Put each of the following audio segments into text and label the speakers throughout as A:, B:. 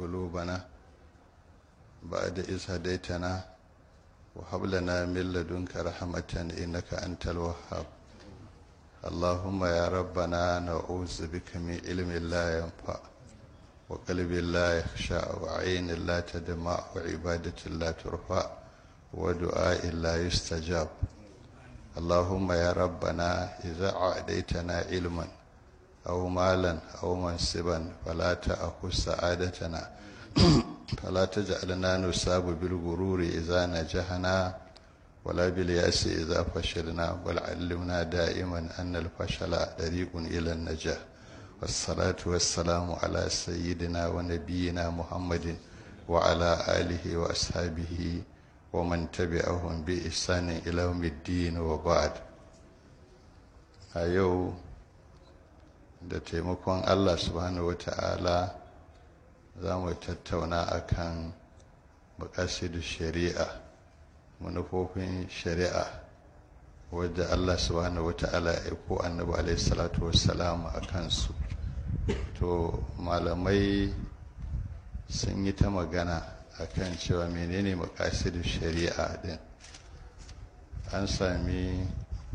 A: قلوبنا بعد إذ هديتنا وهب لنا من لدنك رحمة إنك أنت الوهاب اللهم يا ربنا نعوذ بك من علم لا ينفع وقلب لا يخشع وعين لا تدمع وعبادة لا ترفع ودعاء لا يستجاب اللهم يا ربنا إذا عاديتنا علما أو مالا أو منصبا فلا تأخذ سعادتنا فلا تجعلنا نصاب بالغرور إذا نجحنا ولا باليأس إذا فشلنا بل علمنا دائما أن الفشل طريق إلى النجاح والصلاة والسلام على سيدنا ونبينا محمد وعلى آله وأصحابه ومن تبعهم بإحسان إلى يوم الدين وبعد أيو da taimakon Allah subhanahu wa ta'ala za mu tattauna akan makasidu shari'a manufofin shari'a wadda Allah subhanahu wa ta'ala ya ko annabi alaihi salatu wassalam a kansu to malamai sun yi ta magana akan cewa menene makasidu shari'a din an sami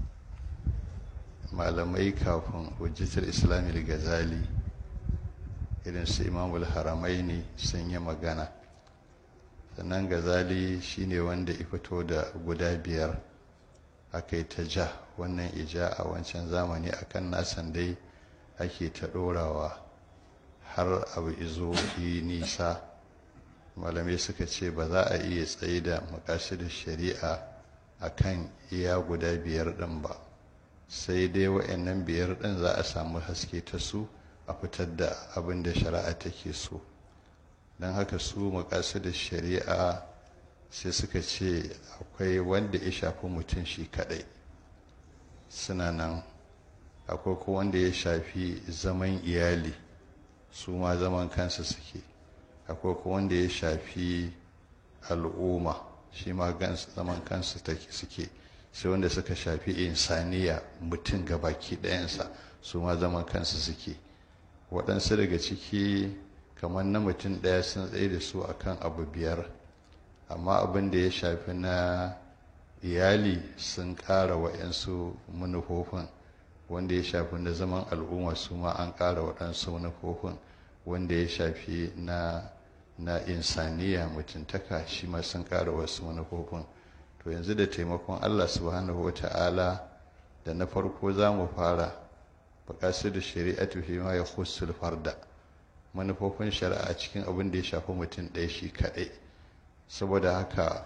A: malamai kafin hujjatar islami gazali irin su imamul haramaini sun yi magana sannan gazali shine wanda ya fito da guda biyar aka yi ta ja wannan ija a wancan zamani akan nasan dai ake ta ɗorawa har abu izo yi nisa malamai suka ce ba za a iya tsaye da makasudin shari'a akan iya guda biyar ɗin ba sai dai wa'annan biyar ɗin za a samu haske ta su a fitar da abin da shari'a take so don haka su makasu da shari'a sai suka ce akwai wanda ya shafi mutum shi kaɗai suna nan akwai ko wanda ya shafi zaman iyali su ma zaman kansu suke akwai ko wanda ya shafi al'umma shi ma zaman kansu suke sai wanda suka shafi insaniya mutum baki ɗayansa su ma zaman kansu suke waɗansu daga ciki kamar na mutum ɗaya sun tsaye da su akan abu biyar amma abin da ya shafi na iyali sun ƙara wa'yansu manufofin wanda ya shafi na zaman al'umma su ma an ƙara waɗansu manufofin wanda ya shafi na na insaniya mutuntaka shi ma sun ƙara wasu manufofin to yanzu da taimakon allah subhanahu wa ta'ala da na farko za mu fara baƙasu da shari'atu fi ma ya khussul farda manufofin shari'a cikin abin da ya shafi mutum ɗaya shi kaɗai saboda haka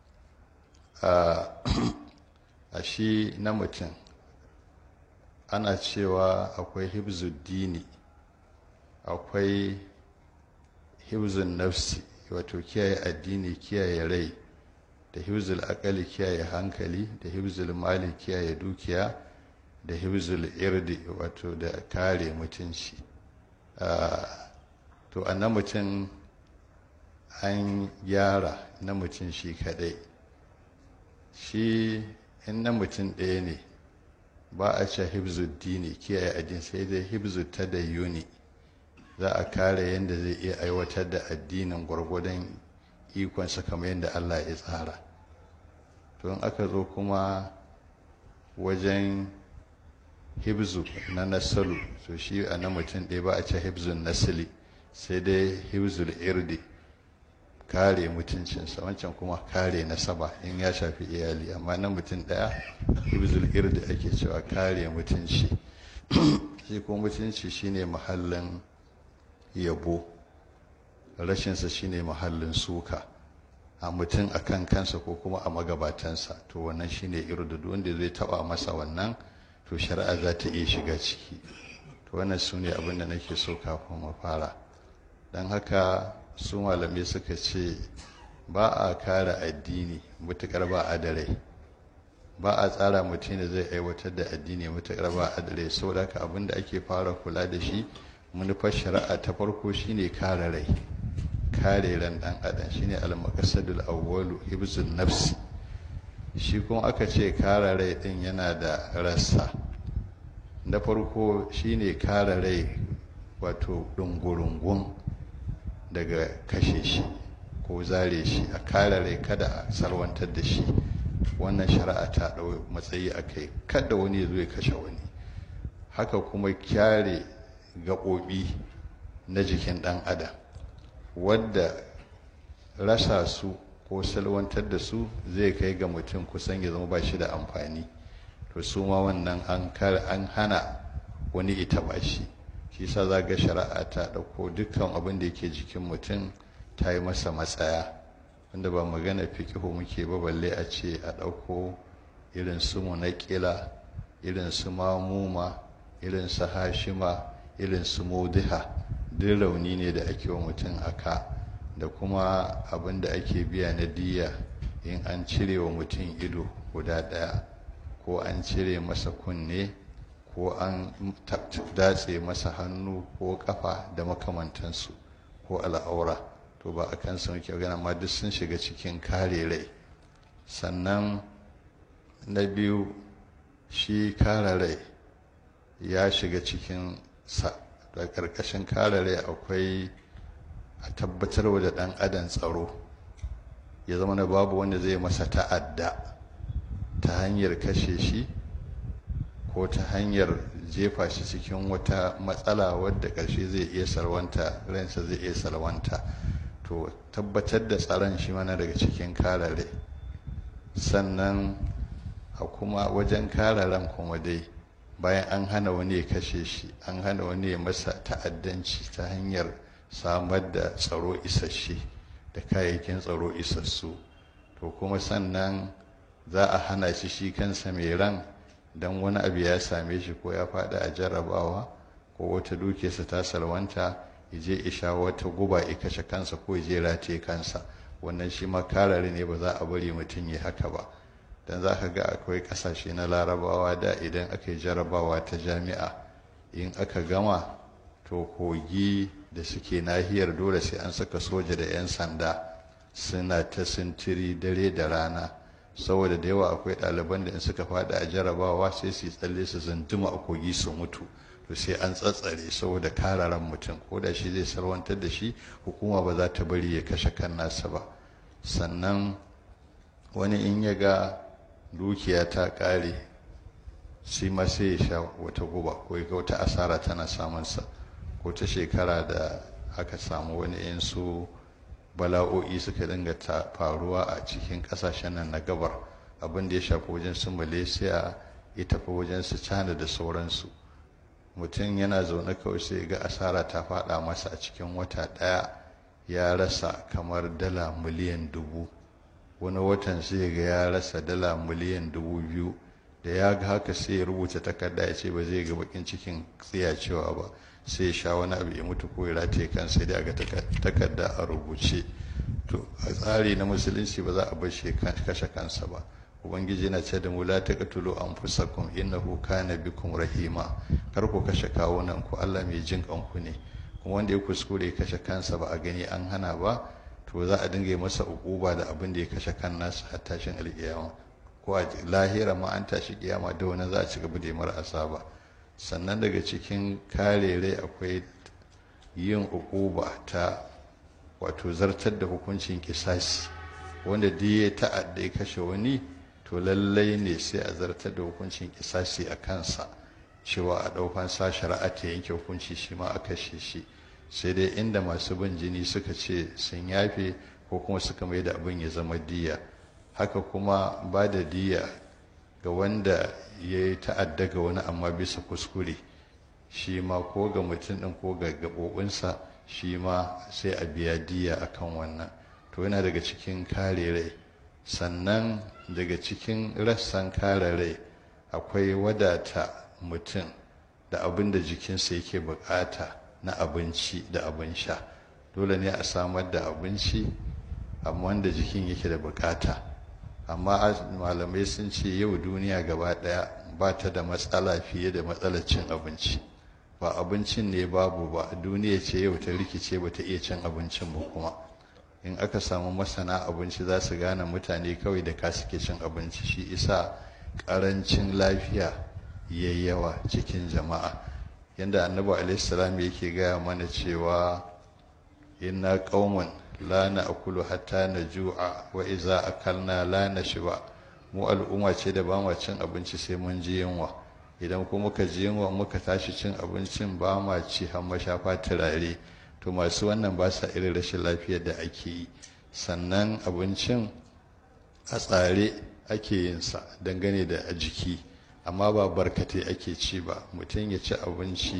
A: a shi na mutum ana cewa akwai hibzuddini akwai hibzun nafsi wato kiyaye addini kiyaye rai da hibzul akali kiyaye hankali da hibzul mali kiyaye dukiya da hibzul irdi wato da kare mutunci to a na mutum an gyara na mutum shi kadai shi in na mutum ɗaya ne ba a ce hibzuddini kiyaye addini sai dai hibzu ta da yuni za a kare yadda zai iya aiwatar da addinin gwargwadon ikonsa kamar yadda allah ya tsara to in aka zo kuma wajen hibzu na nasalu to shi a na mutum ɗaya ba a ce hibzun nasili sai dai hibzul irdi kare mutuncinsa wancan kuma kare nasaba in ya shafi iyali amma na mutum ɗaya hibzul irdi ake cewa kare mutunci shi kuma mutunci shine mahallin yabo rashinsa shine mahallin suka a mutum a kan kansa ko kuma a magabatansa to wannan shine irdudu wanda zai taba masa wannan to shari'a za ta iya shiga ciki to wannan su ne abin da nake so kafin mu fara don haka su malamai suka ce ba a kare addini mutukar ba a da rai ba a tsara mutum da zai aiwatar da addini mutukar ba a da rai saboda haka abin da ake fara kula da shi manufar shari'a ta farko shine kare rai kare ran dan adam shine al-maqsadul awwalu hibzun nafsi shi kuma aka ce kare rai din yana da rassa na farko shine kare rai wato dungurungun daga kashe shi ko zare shi a kare rai kada a salwantar da shi wannan shari'a ta ɗau matsayi a kai kada wani ya zo ya kashe wani haka kuma kyare gaɓoɓi na jikin ɗan adam wadda rasa su ko salwantar da su zai kai ga mutum kusan ya zama ba shi da amfani to su ma wannan an hana wani ita ba shi shi sa za ga shari'a ta ɗauko dukkan abin da yake jikin mutum ta yi masa matsaya wanda ba magana fikihu muke ba balle a ce a ɗauko irin su munakila irin su mamuma irin su hashima irin su mudiha duk rauni ne da ake wa mutum a ka da kuma abin da ake biya na diya in an cire wa mutum ido guda ɗaya ko an cire masa kunne ko an datse masa hannu ko kafa da makamantansu ko al'aura to ba a kansa muke magana amma duk sun shiga cikin kare rai sannan na biyu shi kare rai ya shiga cikin sa da ƙarƙashin kare rai akwai a tabbatar da ɗan adam tsaro ya zama na babu wanda zai masa ta'adda ta hanyar kashe shi ko ta hanyar jefa shi cikin wata matsala wadda ƙarshe zai iya salwanta ransa zai iya salwanta to tabbatar da tsaron shi mana daga cikin karare sannan a kuma wajen kararen kuma dai bayan an hana wani ya kashe shi an hana wani ya masa ta'addanci ta hanyar samar da tsaro isasshe da kayayyakin tsaro isassu to kuma sannan za a hana shi shi kansa mai ran don wani abu ya same shi ko ya faɗi a jarrabawa ko wata dukiyarsa ta salwanta ya je isha wata guba ya kashe kansa ko ya je rataye kansa wannan shi ma karare ne ba za a bari mutum ya haka ba don za ka ga akwai ƙasashe na larabawa da idan aka yi jarrabawa ta jami'a in aka gama to kogi da suke nahiyar dole sai an saka soja da 'yan sanda suna ta sintiri dare da rana saboda da yawa akwai ɗaliban da in suka faɗi a jarabawa sai su tsalle su zantuma a kogi su mutu to sai an tsatsare saboda kararan mutum ko da shi zai sarwantar da shi hukuma ba za ta bari ya kashe kan nasa ba sannan wani in ya ga dukiya ta ƙare shi ma sai ya sha wata guba ko ya ga wata asara tana samunsa ko ta shekara da aka samu wani in su bala'o'i suka dinga ta faruwa a cikin kasashen nan na gabar abin da ya shafi wajen su malaysia ya tafi wajen su china da sauransu mutum yana zaune kawai sai ga asara ta fada masa a cikin wata daya ya rasa kamar dala miliyan dubu wani watan sai ga ya rasa dala miliyan dubu biyu da ya ga haka sai ya rubuta takarda ya ce ba zai ga bakin cikin tsiyacewa ba sai ya sha wani abu ya mutu ko ya rataye kansa dai ga takarda a rubuce to a tsari na musulunci ba za a bar shi kashe kansa ba ubangiji na ce da mu la taqtulu anfusakum innahu kana bikum rahima kar ku kashe kawunan ku Allah mai jin kanku ne kuma wanda ya kuskure kashe kansa ba a gani an hana ba to za a dinga masa ukuba da abin da ya kashe kan nasa har tashin alƙiyama ko a lahira ma an tashi kiyama da wani za a ci gaba da mara asaba sannan daga cikin kare rai akwai yin ukuba ta wato zartar da hukuncin kisasi wanda duk ya ta'adda ya kashe wani to lallai ne sai a zartar da hukuncin kisasi a kansa cewa a ɗaukan sa shari'a ta yanke hukunci shi ma a kashe shi sai dai inda masu bin jini suka ce sun yafe ko kuma suka mai da abin ya zama diya haka kuma ba da diya ga wanda ya yi ta'adda ga wani amma bisa kuskure shi ma ko ga mutum ɗin ko ga gaɓoɓinsa shi ma sai a biya diya akan wannan to yana daga cikin kare rai sannan daga cikin rassan kare rai akwai wadata mutum da abin da jikinsa yake bukata na abinci da abin sha dole ne a samar da abinci amma wanda jikin yake da bukata amma malamai sun ce yau duniya gaba daya ba ta da matsala fiye da matsalar cin abinci ba abincin ne babu ba duniya ce yau ta rikice ba ta iya cin abincin ba kuma in aka samu masana abinci za su gane mutane kawai da ka suke cin abinci shi isa karancin lafiya ya yawa cikin jama'a yadda annabi alaihissalam yake gaya mana cewa inna qaumun la na'kulu hatta naju'a wa iza akalna la nashba mu al'umma ce da ba ma cin abinci sai mun ji yunwa idan kuma muka ji yunwa muka tashi cin abincin ba ma ci har mashafa turare to masu wannan ba sa irin rashin lafiyar da ake yi sannan abincin a tsare ake yin sa dangane da a jiki amma ba barkatai ake ci ba mutum ya ci abinci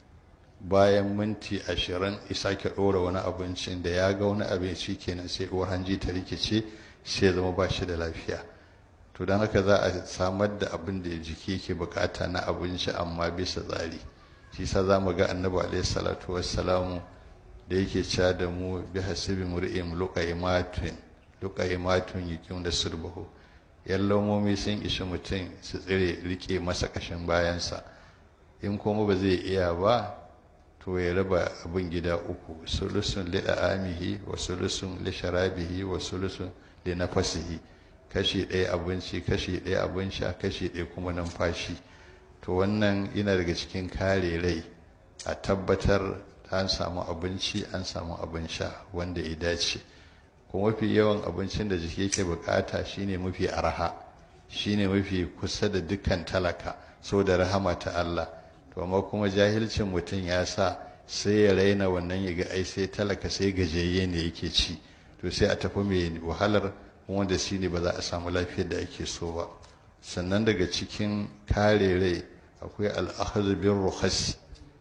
A: bayan minti ashirin isa ke ɗora wani abincin da ya ga wani abinci kenan sai uwar hanji ta rikice sai zama ba shi da lafiya to don haka za a samar da abin da jiki ke bukata na abinci amma bisa tsari shi sa za mu ga annabi alaihi salatu wassalamu da yake cewa da mu bi hasibi mur'im luqaymatun luqaymatun yakim da surbahu yallamomi sun ishi mutum su tsire rike masa kashin bayansa in kuma ba zai iya ba to ya raba abin gida uku sulusun li amihi wa sulusun li sharabihi wa sulusun li nafasihi kashi ɗaya abinci kashi ɗaya abin sha kashi ɗaya kuma numfashi to wannan yana daga cikin kare rai a tabbatar an samu abinci an samu abin sha wanda ya dace kuma mafi yawan abincin da jiki yake bukata shine mafi arha shine mafi kusa da dukkan talaka da rahama ta Allah to amma kuma jahilcin mutum ya sa sai ya raina wannan ya ga ai sai talaka sai gajeye ne yake ci to sai a tafi mai wahalar wanda shi ne ba za a samu lafiyar da ake so ba sannan daga cikin kare rai akwai al'ahaz bin ruhas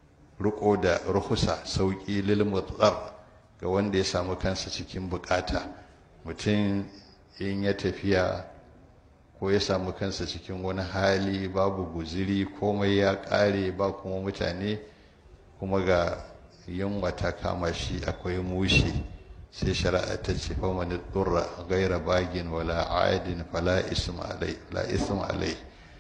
A: riko da ruhusa sauki lil mutsar ga wanda ya samu kansa cikin bukata mutum in ya tafiya ko ya samu kansa cikin wani hali babu guziri komai ya kare ba kuma mutane kuma ga yunwa ta kama shi akwai mushi sai shari'a ta ce fa man durra gaira bagin wala aidin fala isma alai la isma alai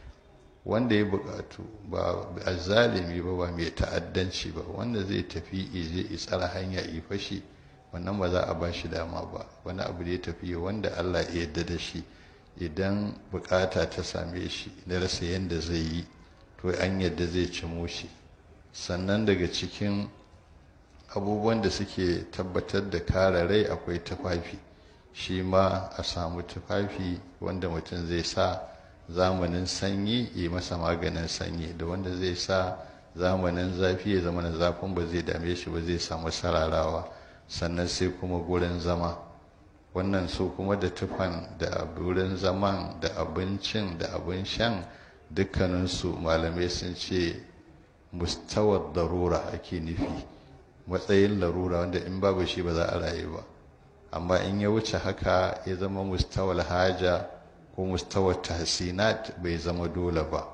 A: wanda ya bukatu ba azzalimi ba ba mai ta'addanci ba wanda zai tafi ije tsara hanya yi fashi wannan ba za a ba shi dama ba wani abu da ya tafi wanda Allah ya yarda da shi idan bukata ta same shi da rasa yadda zai yi to an yadda zai cimo shi sannan daga cikin abubuwan da suke tabbatar da kare rai akwai tufafi shi ma a samu tufafi wanda mutum zai sa zamanin sanyi yi masa maganin sanyi da wanda zai sa zamanin zafi ya zama na zafin ba zai dame shi ba zai samu sararawa sannan sai kuma gurin zama wannan su kuma da tufan da wurin zaman da abincin da abin shan dukkaninsu malamai sun ce mustawar darura ake nufi matsayin larura wanda in babu shi ba za a rayu ba amma in ya wuce haka ya zama mustawar haja ko mustawar tahsinat bai zama dole ba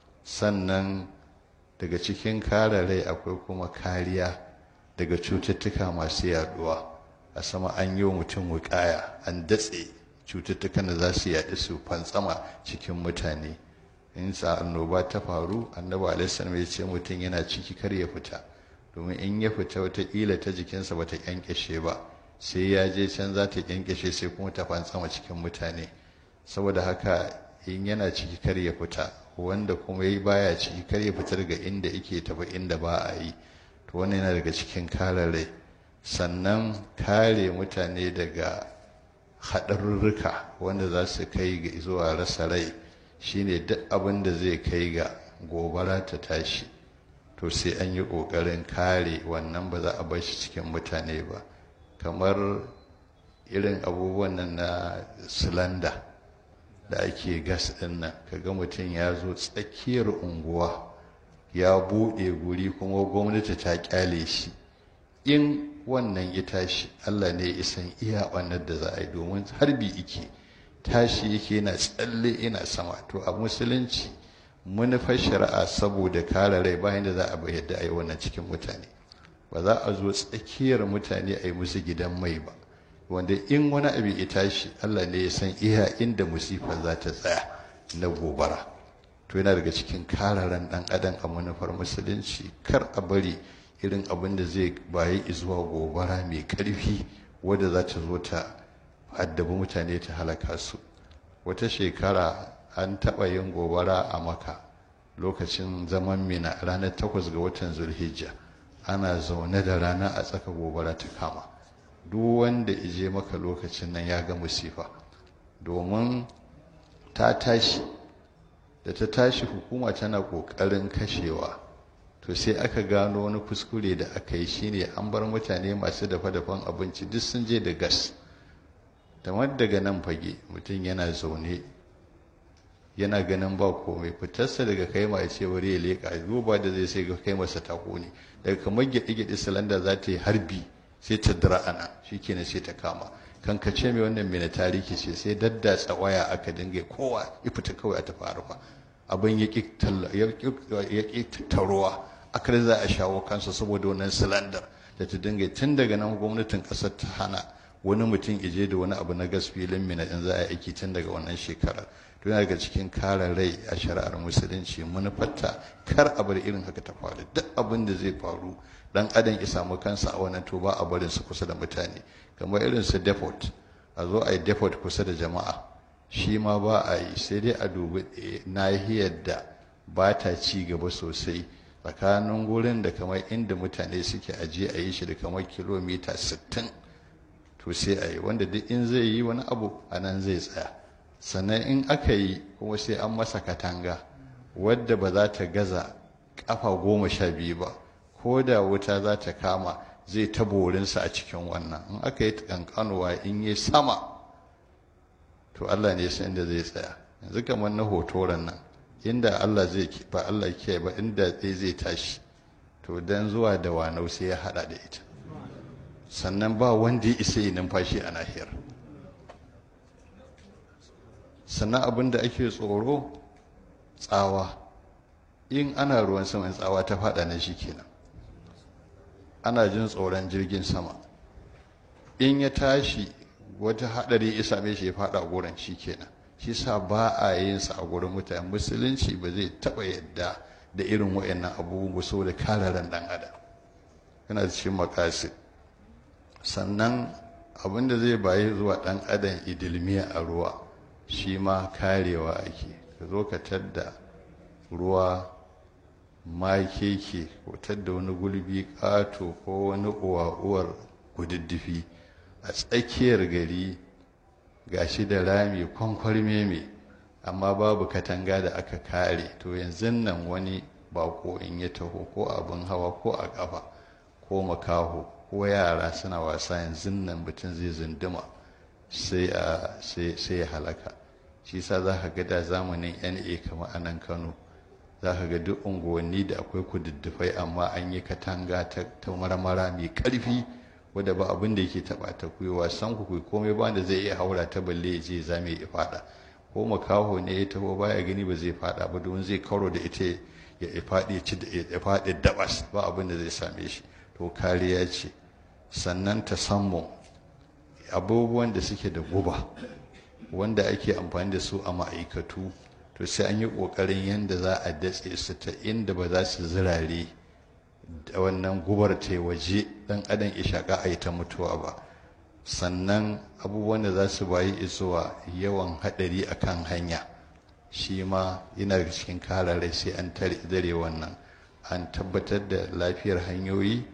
A: sannan daga cikin kare rai akwai kuma kariya daga cututtuka masu yaduwa a sama an yi wa mutum wukaya an datse cututtukan da za su yaɗu su fantsama cikin mutane in sa annoba ta faru annabi alaihi ya ce mutum yana ciki kar ya fita domin in ya fita wataƙila ta jikinsa ba ta kyankyashe ba sai ya je can za ta kyankyashe sai kuma ta fantsama cikin mutane saboda haka in yana ciki kar ya fita wanda kuma ya baya ciki kar ya fita daga inda yake tafi inda ba a yi to wannan yana daga cikin kare rai sannan kare mutane daga haɗarurruka wanda za su kai ga zuwa rasa rai shine duk abin da zai kai ga gobara ta tashi to sai an yi ƙoƙarin kare wannan ba za a bar shi cikin mutane ba kamar irin abubuwan nan na silanda da ake gas ɗin nan kaga mutum ya zo tsakiyar unguwa ya buɗe guri kuma gwamnati ta kyale shi in wannan ya tashi allah ne ya isan iya ɓannar da za a yi domin harbi ike tashi yake yana tsalle ina sama to a musulunci manufar shari'a saboda kare rai bayan da za a bai yadda a yi wannan cikin mutane ba za a zo tsakiyar mutane a yi musu gidan mai ba wanda in wani abu ya tashi allah ne ya san iya inda musifa za ta tsaya na gobara to yana daga cikin kararen dan adam a manufar musulunci kar a bari irin abin da zai bayi zuwa gobara mai karfi wadda za ta zo ta addabi mutane ta halaka su wata shekara an taɓa yin gobara a maka lokacin zaman mina ranar takwas ga watan zulhijja ana zaune da rana a tsaka gobara ta kama duk wanda ije maka lokacin nan ya ga musifa domin ta tashi da ta tashi hukuma tana ƙoƙarin kashewa to sai aka gano wani kuskure da aka yi shine an bar mutane masu dafa-dafan abinci duk sun je da gas kamar daga nan fage mutum yana zaune yana ganin ba komai fitarsa daga kai ma ya ce wuri ya leƙa duba da zai sai ga kai masa ta ne daga kamar gyaɗe-gyaɗe silanda za ta yi harbi sai ta dira ana shi kenan sai ta kama kan ka ce mai wannan mai na tarihi ce sai daddatsa waya aka dinga kowa ya fita kawai a tafi arfa abin ya ƙi taruwa akar za a shawo kansa saboda wannan silandar da ta dinga tun daga nan gwamnatin ƙasar ta hana wani mutum ije da wani abu na gas filin mina in za a yi aiki tun daga wannan shekarar to yana daga cikin kare rai a shari'ar musulunci manufarta kar a bar irin haka ta faru duk abin da zai faru dan adam ya samu kansa a wannan to ba a barin su kusa da mutane kamar irin su depot a zo a yi depot kusa da jama'a shi ma ba a yi sai dai a dubi nahiyar da ba ta ci gaba sosai tsakanin gurin da kamar inda mutane suke aje a yi shi da kamar kilomita 60 to sai a yi wanda duk in zai yi wani abu a nan zai tsaya sannan in aka yi kuma sai an masa katanga wadda ba za ta gaza kafa goma sha biyu ba ko da wuta za ta kama zai ta borinsa a cikin wannan in aka yi kankanuwa in yi sama to Allah ne san inda zai tsaya yanzu kamar na hotoron nan inda Allah zai ba Allah ke ba inda zai zai tashi to dan zuwa da wanau sai ya hada da ita sannan ba wanda ya isa yi numfashi a nahiyar sannan abin da ake tsoro tsawa in ana ruwan sama tsawa ta fada na shi kenan ana jin tsoron jirgin sama in ya tashi wata hadari ya same shi ya fada gurin shi kenan shi sa ba a yin sa a gurin mutane musulunci ba zai taba yadda da irin wayannan abubuwa saboda kare ran dan adam yana cikin makasid sannan abin da zai bayi zuwa dan adam idilmiya a ruwa shi ma karewa ake ka zo ka tadda ruwa ma keke ko tadda wani gulbi ƙato ko wani uwa-uwar gududdufi a tsakiyar gari gashi da rami kwankwarme mai amma babu katanga da aka kare to yanzu nan wani bako in ya taho ko abin hawa ko a ƙafa ko makaho ko yara suna wasa yanzu nan mutum zai zunduma sai ya halaka shi sa za ka ga da zamanin na kamar a nan kano za ka ga duk unguwanni da akwai kududdufai amma an yi katanga ta marmara mai ƙarfi wadda ba abin da yake taɓa ta kuyi wasan ku komai ba da zai iya haura ta balle ya je zame ya faɗa ko makaho ne ya taho baya gani ba zai faɗa ba domin zai karo da ita ya faɗi ya faɗi dabas ba abin da zai same shi to kariya ce sannan ta sammo abubuwan da suke da guba wanda ake amfani da su a ma'aikatu to sai an yi ƙoƙarin yadda za a datse su ta inda ba za su zirare da wannan gubar ta waje ɗan adam ishaƙa a yi ta mutuwa ba sannan abubuwan da za su bayi izuwa yawan haɗari a kan hanya shi ma yana da cikin karare sai an dare wannan an tabbatar da lafiyar hanyoyi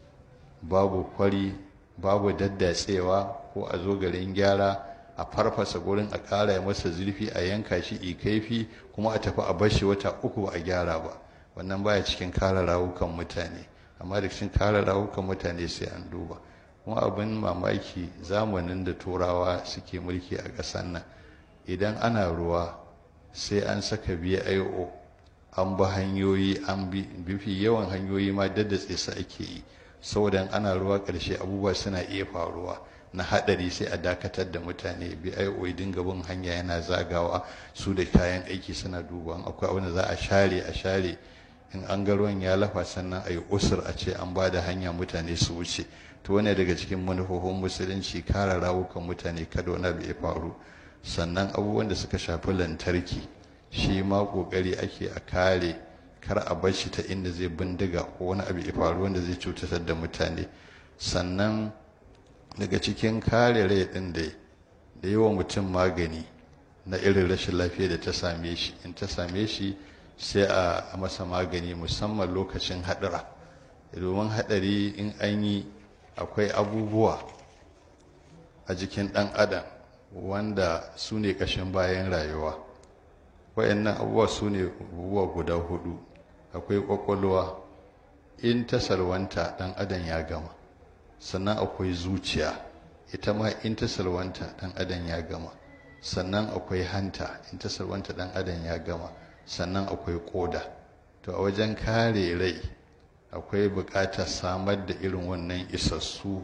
A: babu kwari babu daddatsewa ko a zo garin gyara a farfasa gurin a ƙara masa zurfi a yanka shi ikaifi kuma a tafi a bashi wata uku ba a gyara ba wannan baya cikin kare rawukan mutane amma da cikin kare rawukan mutane sai an duba kuma abin mamaki zamanin da turawa suke mulki a ƙasar nan idan ana ruwa sai an saka bio an bi hanyoyi an bi bifi yawan hanyoyi ma daddatse su ake yi saboda ana ruwa ƙarshe abubuwa suna iya faruwa na haɗari sai a dakatar da mutane bio dinga bin hanya yana zagawa su da kayan aiki suna duba akwai abin da za a share a share in an ga ruwan ya lafa sannan a yi usur a ce an ba da hanya mutane su wuce to wane daga cikin manufofin musulunci kare rawukan mutane kada wani abu ya faru sannan abubuwan da suka shafi lantarki shi ma kokari ake a kare kar a bar shi ta inda zai bindiga ko wani abu ya faru wanda zai cutar da mutane sannan daga cikin kare rai din da da yi wa mutum magani na irin rashin lafiya da ta same shi in ta same shi sai a masa magani musamman lokacin haɗura domin haɗari in an yi akwai abubuwa a jikin ɗan adam wanda su ne ƙashin bayan rayuwa wayannan abubuwa su ne abubuwa guda hudu akwai ƙwaƙwalwa in ta salwanta ɗan adam ya gama sannan akwai zuciya ita ma in ta salwanta ɗan adam ya gama sannan akwai hanta in ta salwanta ɗan adam ya gama sannan akwai ƙoda to a wajen kare rai akwai buƙatar samar da irin wannan isassu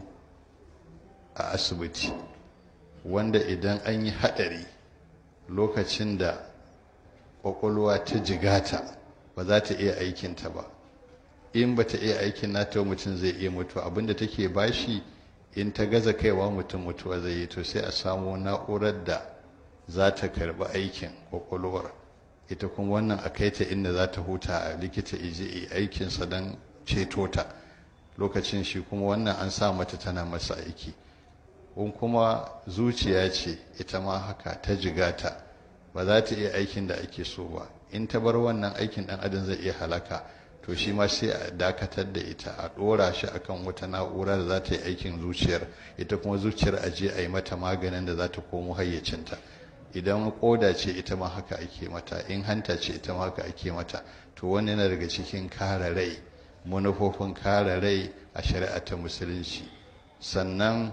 A: a asibiti wanda idan an yi haɗari lokacin da ƙwaƙwalwa ta jigata ba za ta iya aikinta ba in ba ta iya aikin nata mutum zai iya mutuwa abinda take bashi in ta gaza kaiwa mutum mutuwa zai yi to sai a samu na'urar da za ta karɓi aikin ƙwaƙwalwar ita kuma wannan a kai ta inda za ta huta a likita ije aikinsa don ceto ta lokacin shi kuma wannan an sa mata tana masa aiki in kuma zuciya ce ita ma haka ta jigata ba za ta iya aikin da ake so ba in ta bar wannan aikin dan adam zai iya halaka to shi ma sai a dakatar da ita a ɗora shi akan wata na'ura da za ta yi aikin zuciyar ita kuma zuciyar a je a yi mata maganin da za ta komo hayyacinta idan koda ce ita ma haka ake mata in hanta ce ita ma haka ake mata to wani yana daga cikin kare rai manufofin kare rai a shari'a ta musulunci sannan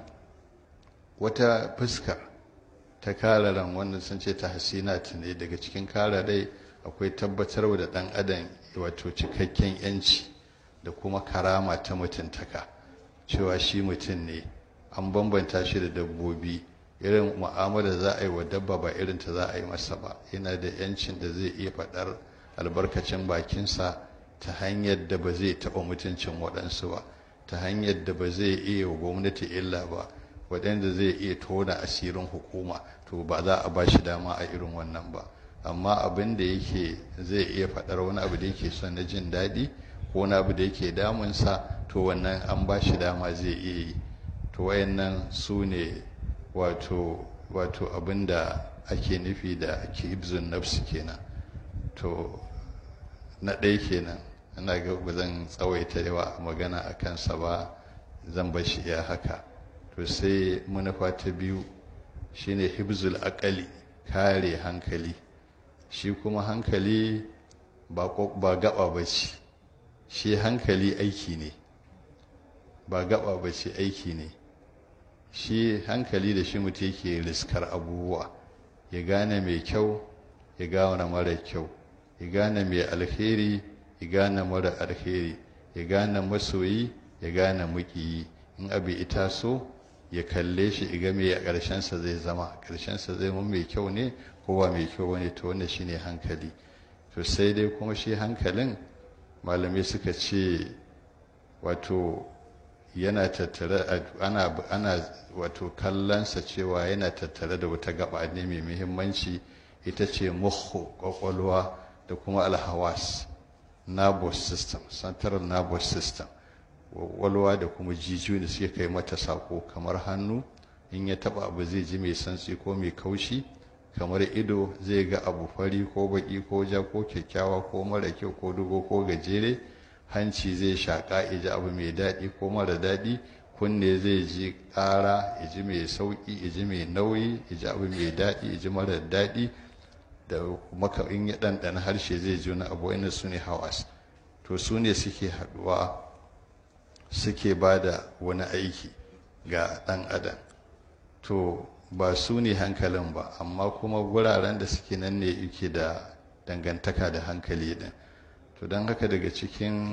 A: wata fuska ta kare ran wanda sun ce ta hasina ne daga cikin kare rai akwai tabbatar da ɗan adam wato cikakken yanci da kuma karama ta mutuntaka cewa shi mutum ne an bambanta shi da dabbobi irin mu'amala za a yi wa dabba ba irin ta za a yi masa ba yana da yancin da zai iya faɗar albarkacin bakinsa ta hanyar da ba zai taɓa mutuncin waɗansu ba ta hanyar da ba zai iya wa gwamnati illa ba waɗanda zai iya tona asirin hukuma to ba za a ba shi dama a irin wannan ba amma abin da yake zai iya faɗar wani abu da yake son na jin daɗi ko wani abu da yake damunsa to wannan an ba shi dama zai iya yi to wayannan su ne wato wato abin da ake nufi da kibzun nafsi kenan to na ɗaya kenan ina ga ba zan tsawaita yawa magana a kansa ba zan bar shi ya haka to sai manufa ta biyu shine hibzul akali kare hankali shi kuma hankali ba gaba ba ce shi hankali aiki ne ba gaba ba ce aiki ne shi hankali da shi mutum yake riskar abubuwa ya gane mai kyau ya gane mara kyau ya gane mai alheri ya gane mara alheri ya gane masoyi ya gane mukiyi in abu ita so ya kalle shi iga mai a ƙarshensa zai zama ƙarshensa zai mu mai kyau ne ko ba mai kyau ne to wannan shine hankali to sai dai kuma shi hankalin malamai suka ce wato yana tattare ana ana wato kallonsa cewa yana tattare da wata gaba ne mai muhimmanci ita ce muhu kwakwalwa da kuma alhawas nervous system central nervous system walwa da kuma jijiyoyi da suke kai mata sako kamar hannu in ya taba abu zai ji mai santsi ko mai kaushi kamar ido zai ga abu fari ko baki ko ja ko kyakkyawa ko mara kyau ko dogo ko gajere hanci zai shaƙa ya ji abu mai daɗi ko mara daɗi kunne zai ji ƙara ya ji mai sauƙi ya ji mai nauyi ya ji abu mai daɗi ya ji mara daɗi da maka in ya ɗanɗana harshe zai ji wani abu wani su ne hawas to su ne suke haɗuwa suke ba da wani aiki ga ɗan adam to ba su ne hankalin ba amma kuma guraren da suke nan ne yake da dangantaka da hankali ɗin to don haka daga cikin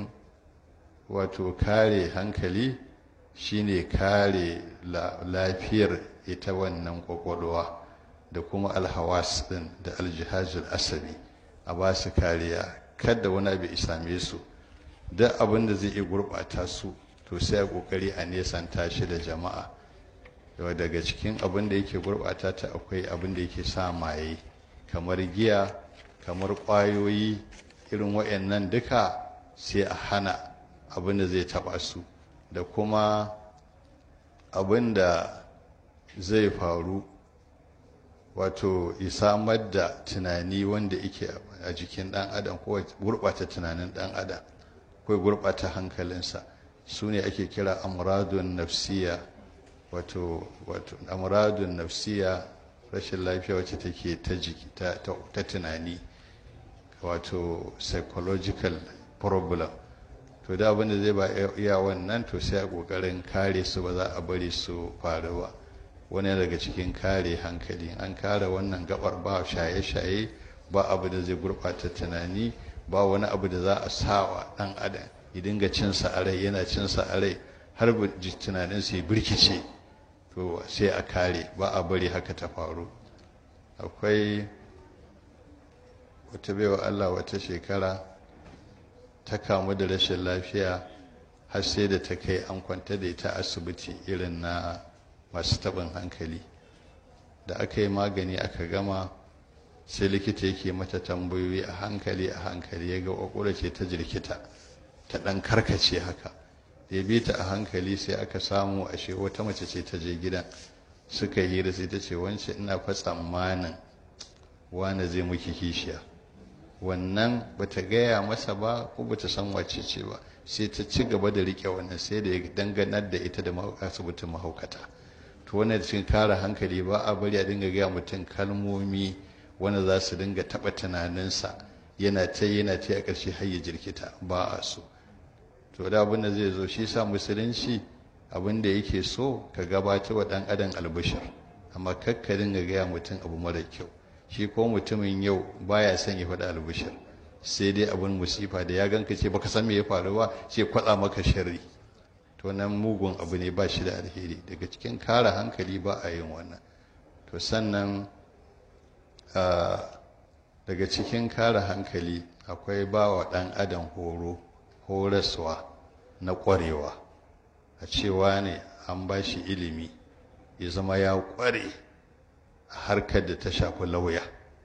A: wato kare hankali shine kare lafiyar ita wannan kwakwalwa da kuma alhawas ɗin da aljihazul asabi a ba su kariya kada wani abu same su duk abin da zai iya gurɓata su to sai a ƙoƙari a nesanta shi da jama'a yau daga cikin abin da yake gurɓata ta akwai abin da yake sa maye kamar giya kamar ƙwayoyi irin wayannan duka sai a hana abin da zai taɓa su da kuma abin da zai faru wato samar da tunani wanda yake a jikin ɗan adam ko gurɓata tunanin ɗan adam ko gurɓata hankalinsa su ne ake kira amradun nafsiya wato wato amuradun nafsiya rashin lafiya wacce take ta jiki ta tunani wato psychological problem to da abin da zai ba iya wannan to sai a kokarin kare su ba za a bari su faru ba wani daga cikin kare hankali an kare wannan gabar ba shaye-shaye ba abu da zai gurɓata tunani ba wani abu da za a sawa ɗan adam ya dinga cinsa a rai yana cinsa a rai har tunanin sai birkice to sai a kare ba a bari haka ta faru akwai wata baiwa Allah wata shekara ta kamu da rashin lafiya har sai da ta kai an kwanta da ita asibiti irin na masu taɓin hankali da aka yi magani aka gama sai likita yake mata tambayoyi a hankali a hankali ya ga ƙwaƙwara ce ta jirkita ta ɗan karkace haka ya bi ta a hankali sai aka samu ashe wata mace ce ta je gidan suka hira sai ta ce wance ina fa tsammanin wane zai muki kishiya wannan bata gaya masa ba ko bata san wace ce ba sai ta ci gaba da rike wannan sai da ya danganar da ita da asibitin mahaukata to wannan cikin kare hankali ba a bari a dinga gaya mutum kalmomi wanda za su dinga taɓa tunaninsa yana ta yana ta a ƙarshe har ya jirkita ba a so to da abin da zai zo shi sa musulunci abin da yake so ka gabata wa ɗan adam albishir amma kakka dinga gaya mutum abu mara kyau shi ko mutumin yau baya son ya faɗi albishir sai dai abin musifa da ya ganka ce baka san me ya faru ba sai kwatsa maka sharri to nan mugun abu ne ba shi da alheri daga cikin kare hankali ba a yin wannan to sannan daga cikin kare hankali akwai ba wa ɗan adam horo horaswa na ƙwarewa a cewa ne an ba shi ilimi ya zama ya ƙware a harkar da ta shafi lauya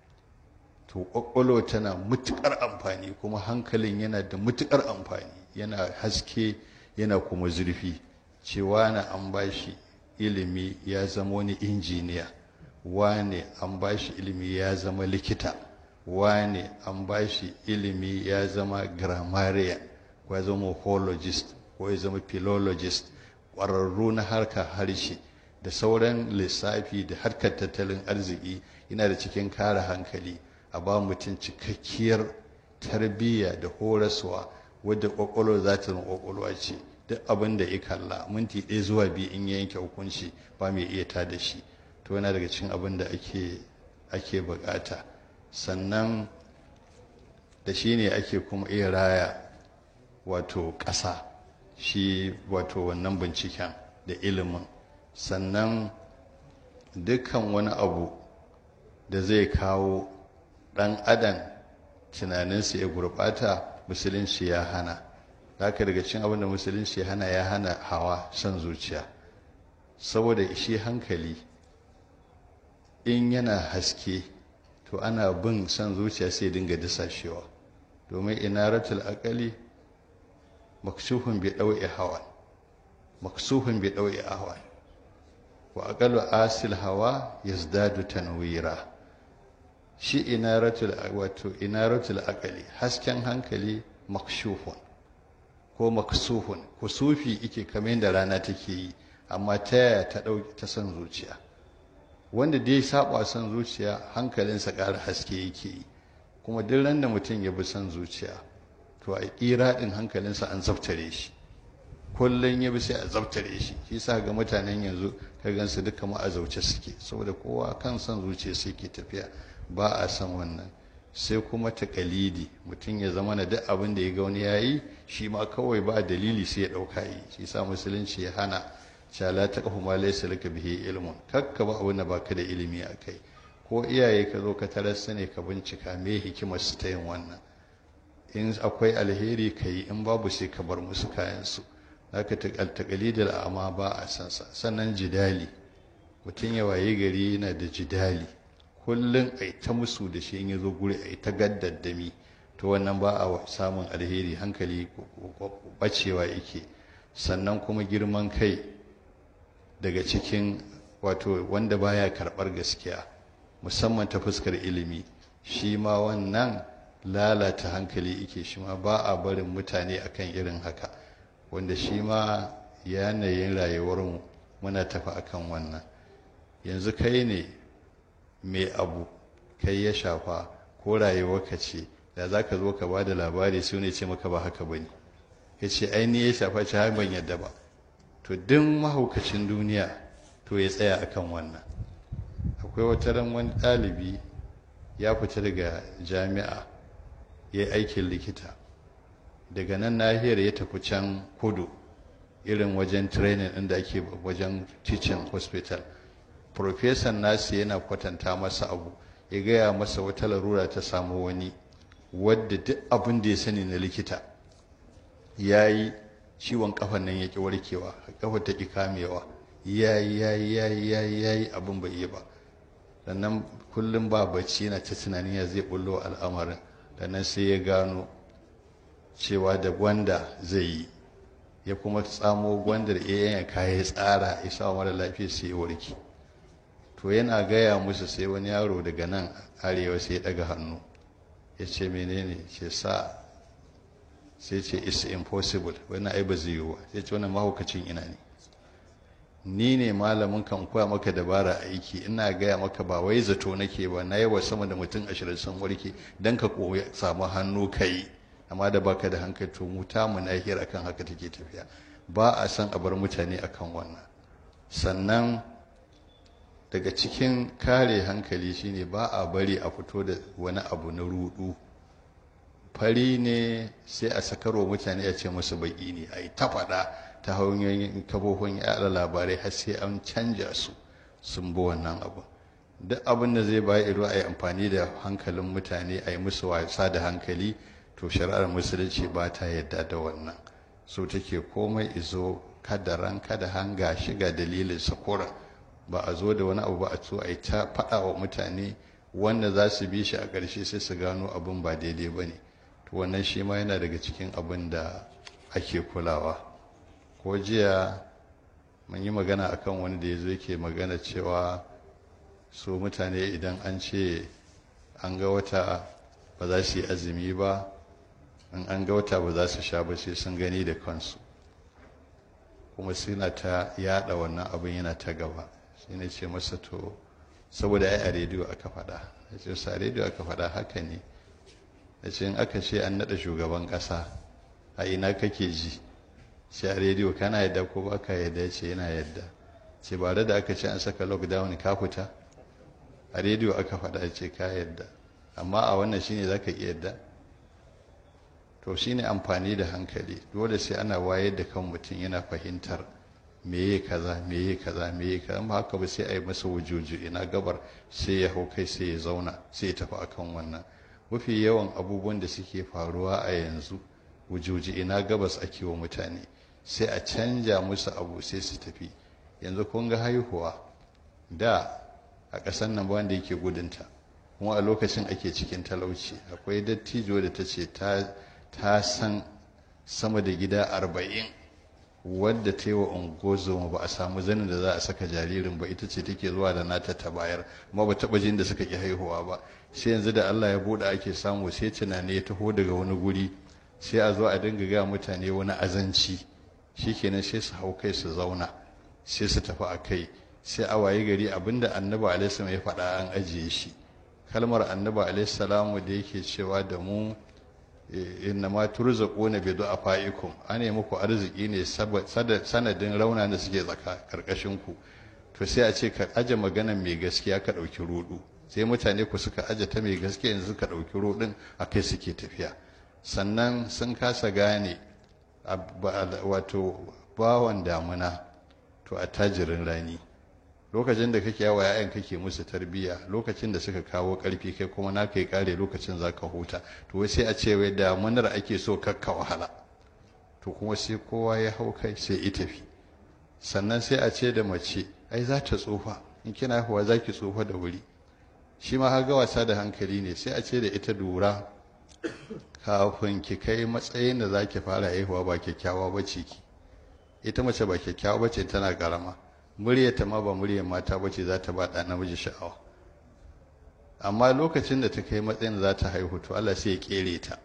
A: to ƙwaƙwalo tana matuƙar amfani kuma hankalin yana da matuƙar amfani yana haske yana kuma zurfi cewa na an ba shi ilimi ya zama wani injiniya wane an ba shi ilimi ya zama likita wane an ba shi ilimi ya zama grammarian ko ya zama hologist ko ya zama philologist ƙwararru na harkar harshe da sauran lissafi da harkar tattalin arziki yana da cikin kare hankali a ba mutum cikakkiyar tarbiyya da horaswa wadda ƙwaƙwalwa za ta zama ƙwaƙwalwa ce duk abin da ya kalla minti ɗaya zuwa biyu in ya yanke hukunci ba mai iya ta da shi to yana daga cikin abin da ake ake bukata sannan da shi ne ake kuma iya raya wato ƙasa shi wato wannan binciken da ilimin sannan dukkan wani abu da zai kawo ɗan adam tunaninsa ya gurɓata musulunci ya hana haka daga cikin abin da musulunci ya hana ya hana hawa son zuciya saboda shi hankali in yana haske to ana bin son zuciya sai dinga disashewa domin inaratul akali maksuhun bi ɗau'i hawa maksuhun bi ɗau'i hawa wa aqalu asil hawa yazdadu tanwira shi inaratul wato inaratul akali hasken hankali makshufun ko maksuhun kusufi ike kamar da rana take yi amma ta yaya ta ɗauki ta son zuciya wanda dai saba son zuciya hankalinsa ƙara haske yake yi kuma duk ran da mutum ya bi son zuciya to a ƙira ɗin hankalinsa an zaftare shi kullum ya bi sai a zaftare shi shi sa ga mutanen yanzu ka gansu duka ma a zauce suke saboda kowa kan son zuciya sai ke tafiya ba a san wannan sai kuma takalidi mutum ya zama na duk abin da ya ga wani ya yi shi ma kawai ba dalili sai ya ɗauka yi shi sa musulunci ya hana shala ta kafu ma laysa laka bihi ilmun kakka ba abin da baka da ilimi a kai ko iyaye ka zo ka tarar su ne ka bincika me hikimar su ta yin wannan in akwai alheri ka yi in babu sai ka bar musu kayan su zaka takalidal amma ba a san sa sannan jidali mutum ya waye gari yana da jidali kullum ai ta musu da shi in ya zo guri ai ta gaddadami to wannan ba a samun alheri hankali bacewa yake sannan kuma girman kai daga cikin wato wanda baya karɓar gaskiya musamman ta fuskar ilimi shi ma wannan lalata hankali yake shi ma ba a barin mutane akan irin haka wanda shi ma yanayin rayuwarmu muna tafi akan wannan yanzu kai ne mai abu kai ya shafa ko rayuwarka ce da za ka zo ka ba da labari su ne ce maka ba haka ba ne ya ce aini ya shafa ce har ban yadda ba to duk mahaukacin duniya to ya tsaya akan wannan akwai wata ran wani ɗalibi ya fita daga jami'a ya yi aikin likita daga nan nahiyar ya tafi can kudu irin wajen training inda ake wajen teaching hospital profesan nasu yana kwatanta masa abu ya gaya masa wata larura ta samu wani wadda duk abin da ya sani na likita ya yi ciwon kafan nan ya ƙi warkewa kafa ta ƙi kamewa ya yi ya yi ya yi ya yi ya yi abin bai yi ba sannan kullum ba bacci yana ta tunanin ya zai bullo al'amarin sannan sai ya gano cewa da gwanda zai yi ya kuma tsamo gwandar ya kaya tsara ya sa mara lafiya sai ya warke to yana gaya musu sai wani yaro daga nan arewa sai ya daga hannu ya ce menene ce sa sai ce it's impossible wani ai ba zai yi ba sai ce wannan mahaukacin ina ne ni ne malamin kan koya maka dabara aiki ina gaya maka ba wai zato nake ba na yawa sama da mutum ashirin sun warke don ka koya samu hannu ka yi amma da baka da hankali to mu ta mu nahiyar akan haka take tafiya ba a san a bar mutane akan wannan sannan daga cikin kare hankali shine ba a bari a fito da wani abu na rudu fari ne sai a sakarwa mutane a ce musu baki ne a yi ta faɗa ta hanyoyin kafofin yaɗa labarai har sai an canja su sun bi wannan abu duk abin da zai bayi ido a yi amfani da hankalin mutane a yi musu wasa da hankali to shari'ar musulunci ba ta yadda da wannan so take komai izo kada ran kada hanga shiga dalilin sakura ba a zo da wani abu ba a so a yi ta faɗa wa mutane wanda za su bi shi a ƙarshe sai su gano abin ba daidai ba ne to wannan shi ma yana daga cikin abin da ake kulawa ko jiya mun yi magana akan wani da ya zo yake magana cewa su mutane idan an ce an ga wata ba za su yi azumi ba in an ga wata ba za su sha ba sai sun gani da kansu kuma suna ta yada wannan abin yana ta gaba shi ne ce masa to saboda ai a rediyo aka faɗa ya ce sa rediyo aka faɗa haka ne ya ce in aka ce an naɗa shugaban ƙasa a ina kake ji sai a rediyo kana yadda ko ba ka yadda ya ce yana yadda ce ba da aka ce an saka lockdown ka fita a rediyo aka faɗa ce ka yadda amma a wannan shine za ka iya yadda to shine amfani da hankali dole sai ana wayar da kan mutum yana fahimtar meye kaza meye kaza meye kaza ba haka ba sai a yi masa wujuju ina gabar sai ya hau kai sai ya zauna sai ya tafi akan wannan mafi yawan abubuwan da suke faruwa a yanzu wujuji ina gabas ake wa mutane sai a canja musu abu sai su tafi yanzu kun ga haihuwa da a ƙasar nan ba wanda yake gudunta kuma a lokacin ake cikin talauci akwai dattijo da ta ce ta san sama da gida arba'in wadda ta yi wa ungozoma ba a samu zanin da za a saka jaririn ba ita ce take zuwa da nata ta bayar amma ba taɓa jin da suka ƙi haihuwa ba sai yanzu da Allah ya buɗe ake samu sai tunani ya taho daga wani guri sai a zo a dinga ga mutane wani azanci shikenan sai su hau kai su zauna sai su tafi a kai sai a waye gari abinda annabi alaihi ya faɗa an ajiye shi kalmar annabi alaihi da yake cewa da mu inna ma turzaquna bi du'afaikum ane muku arziki ne sanadin rauna da suke tsaka karkashin ku to sai a ce ka aje maganan mai gaskiya ka dauki rudu sai mutane ku suka aje ta mai gaskiya yanzu suka dauki rudin akai suke tafiya sannan sun kasa gane wato bawan damuna to a tajirin rani lokacin da kake yawa yayan kake musu tarbiyya lokacin da suka kawo karfi kai kuma na kai kare lokacin za ka huta to wai sai a ce wai damunar ake so kakka wahala to kuma sai kowa ya hau kai sai i tafi sannan sai a ce da mace ai za ta tsufa in kina haihuwa za ki tsufa da wuri shi ma haga wasa da hankali ne sai a ce da ita dura kafin ki kai matsayin da za ki fara haihuwa ba kyakkyawa ba ce ki ita mace ba kyakkyawa ba ce tana karama muryarta ma ba muryar mata ba ce za ta ba ɗan namiji sha'awa amma lokacin da ta kai matsayin za ta haihu to Allah sai ya kere ta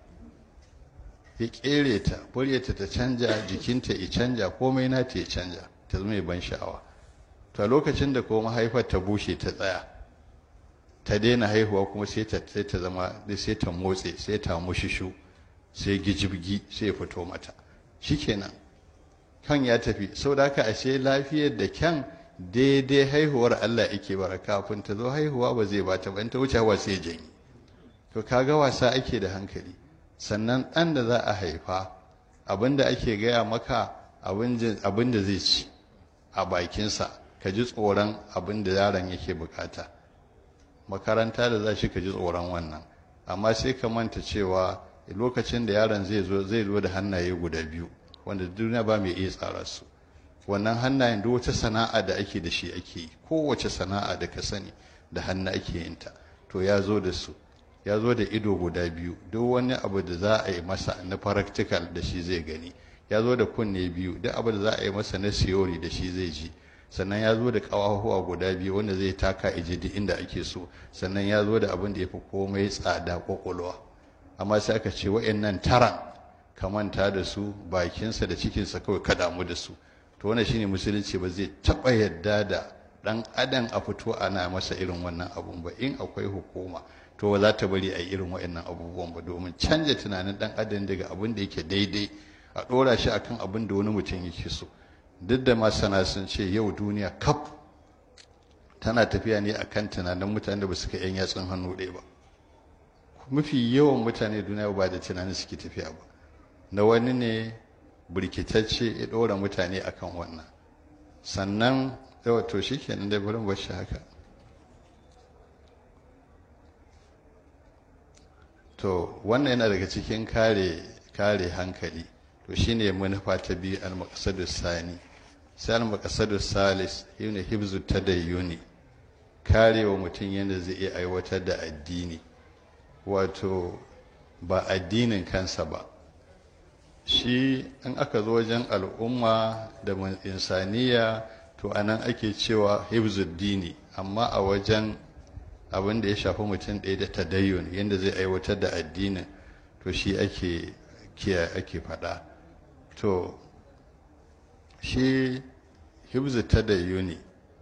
A: ya kere ta muryarta ta canja jikinta ya canja komai na ta ya canja ta zama ban sha'awa to a lokacin da kuma mahaifar ta bushe ta tsaya ta daina haihuwa kuma sai ta sai ta zama sai ta motse sai ta mushishu sai gijibgi sai fito mata shikenan kan ya tafi saboda haka ashe lafiyar da kyan daidai haihuwar Allah yake bara kafin ta zo haihuwa ba zai bata ba in ta wuce hawa sai janyi to kaga wasa ake da hankali sannan ɗan da za a haifa abin da ake gaya maka abin da zai ci a bakinsa ka ji tsoron abin da yaron yake bukata makaranta da za shi ka ji tsoron wannan amma sai ka manta cewa lokacin da yaron zai zo zai zo da hannaye guda biyu wanda duniya ba mai iya tsara su wannan hannayen duk wata sana'a da ake da shi ake yi kowace sana'a da ka sani da hannu ake yin ta to ya zo da su ya zo da ido guda biyu duk wani abu da za a yi masa na practical da shi zai gani ya zo da kunne biyu duk abu da za a yi masa na theory da shi zai ji sannan ya zo da ƙawahuwa guda biyu wanda zai taka ije duk inda ake so sannan ya zo da abin da ya fi komai tsada kwakwalwa amma sai aka ce wa'annan taran ka manta da su bakinsa da cikinsa kawai ka damu da su to wannan shine musulunci ba zai taɓa yadda da ɗan adam a fito ana masa irin wannan abun ba in akwai hukuma to ba za ta bari a yi irin wa'annan abubuwan ba domin canja tunanin ɗan adam daga abin da yake daidai a ɗora shi akan abin da wani mutum yake so duk da masana sun ce yau duniya kaf tana tafiya ne akan tunanin mutane da ba su ka yan yatsun hannu ɗaya ba mafi yawan mutane duniya ba da tunanin suke tafiya ba na wani ne birkitacce ya ɗora mutane akan wannan sannan yawa to shi kenan dai bari bashi haka to wannan yana daga cikin kare kare hankali to shine manufa ta biyu al-maqsadu sani sai al-maqsadu salis yana hibzu tadayyuni karewa mutum yadda zai iya aiwatar da addini wato ba addinin kansa ba shi in aka zo wajen al'umma da insaniya to anan ake cewa hibzuddini amma a wajen abin da ya shafi mutum ɗaya da tadayyun yadda zai aiwatar da addinin to shi ake kiya ake faɗa to shi hibzu tadayyuni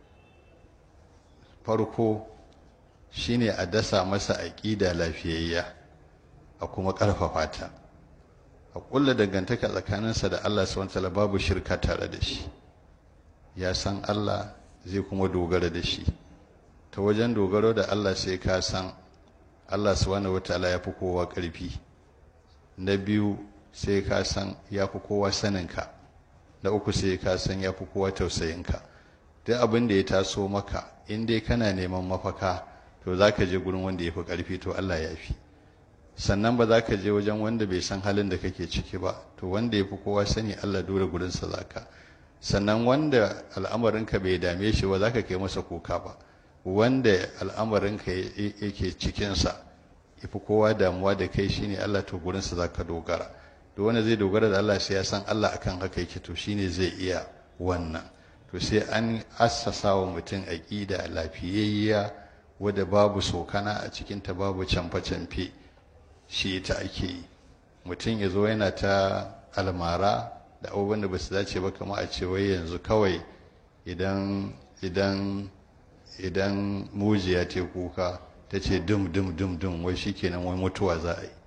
A: farko shine a dasa masa aƙida lafiyayya a kuma ƙarfafa ta a ƙulla dangantaka tsakaninsa da Allah subhanahu babu shirka tare da shi ya san Allah zai kuma dogara da shi ta wajen dogaro da Allah sai ka san Allah subhanahu wataala ya fi kowa ƙarfi na biyu sai ka san ya fi kowa saninka na uku sai ka san ya fi kowa tausayinka duk abin da ya taso maka in dai kana neman mafaka to za ka je gurin wanda ya fi ƙarfi to Allah ya fi sannan ba za ka je wajen wanda bai san halin da kake ciki ba to wanda ya fi kowa sani Allah dole gurinsa za ka sannan wanda al'amarinka bai dame shi ba za ka kai masa kuka ba wanda al'amarinka yake cikinsa ya fi kowa damuwa da kai shine Allah to gurinsa za ka dogara da wanda zai dogara da Allah sai ya san Allah akan haka yake to shine zai iya wannan to sai an assasa wa mutum aƙida lafiyayya wadda babu sokana a cikinta babu camfe-camfe shi ta ake yi mutum ya zo yana ta almara da abubuwan da ba su dace ba kama a ce wai yanzu kawai idan idan idan mujiya ta kuka ta ce dum dum dum dum wai shikenan wai mutuwa za a yi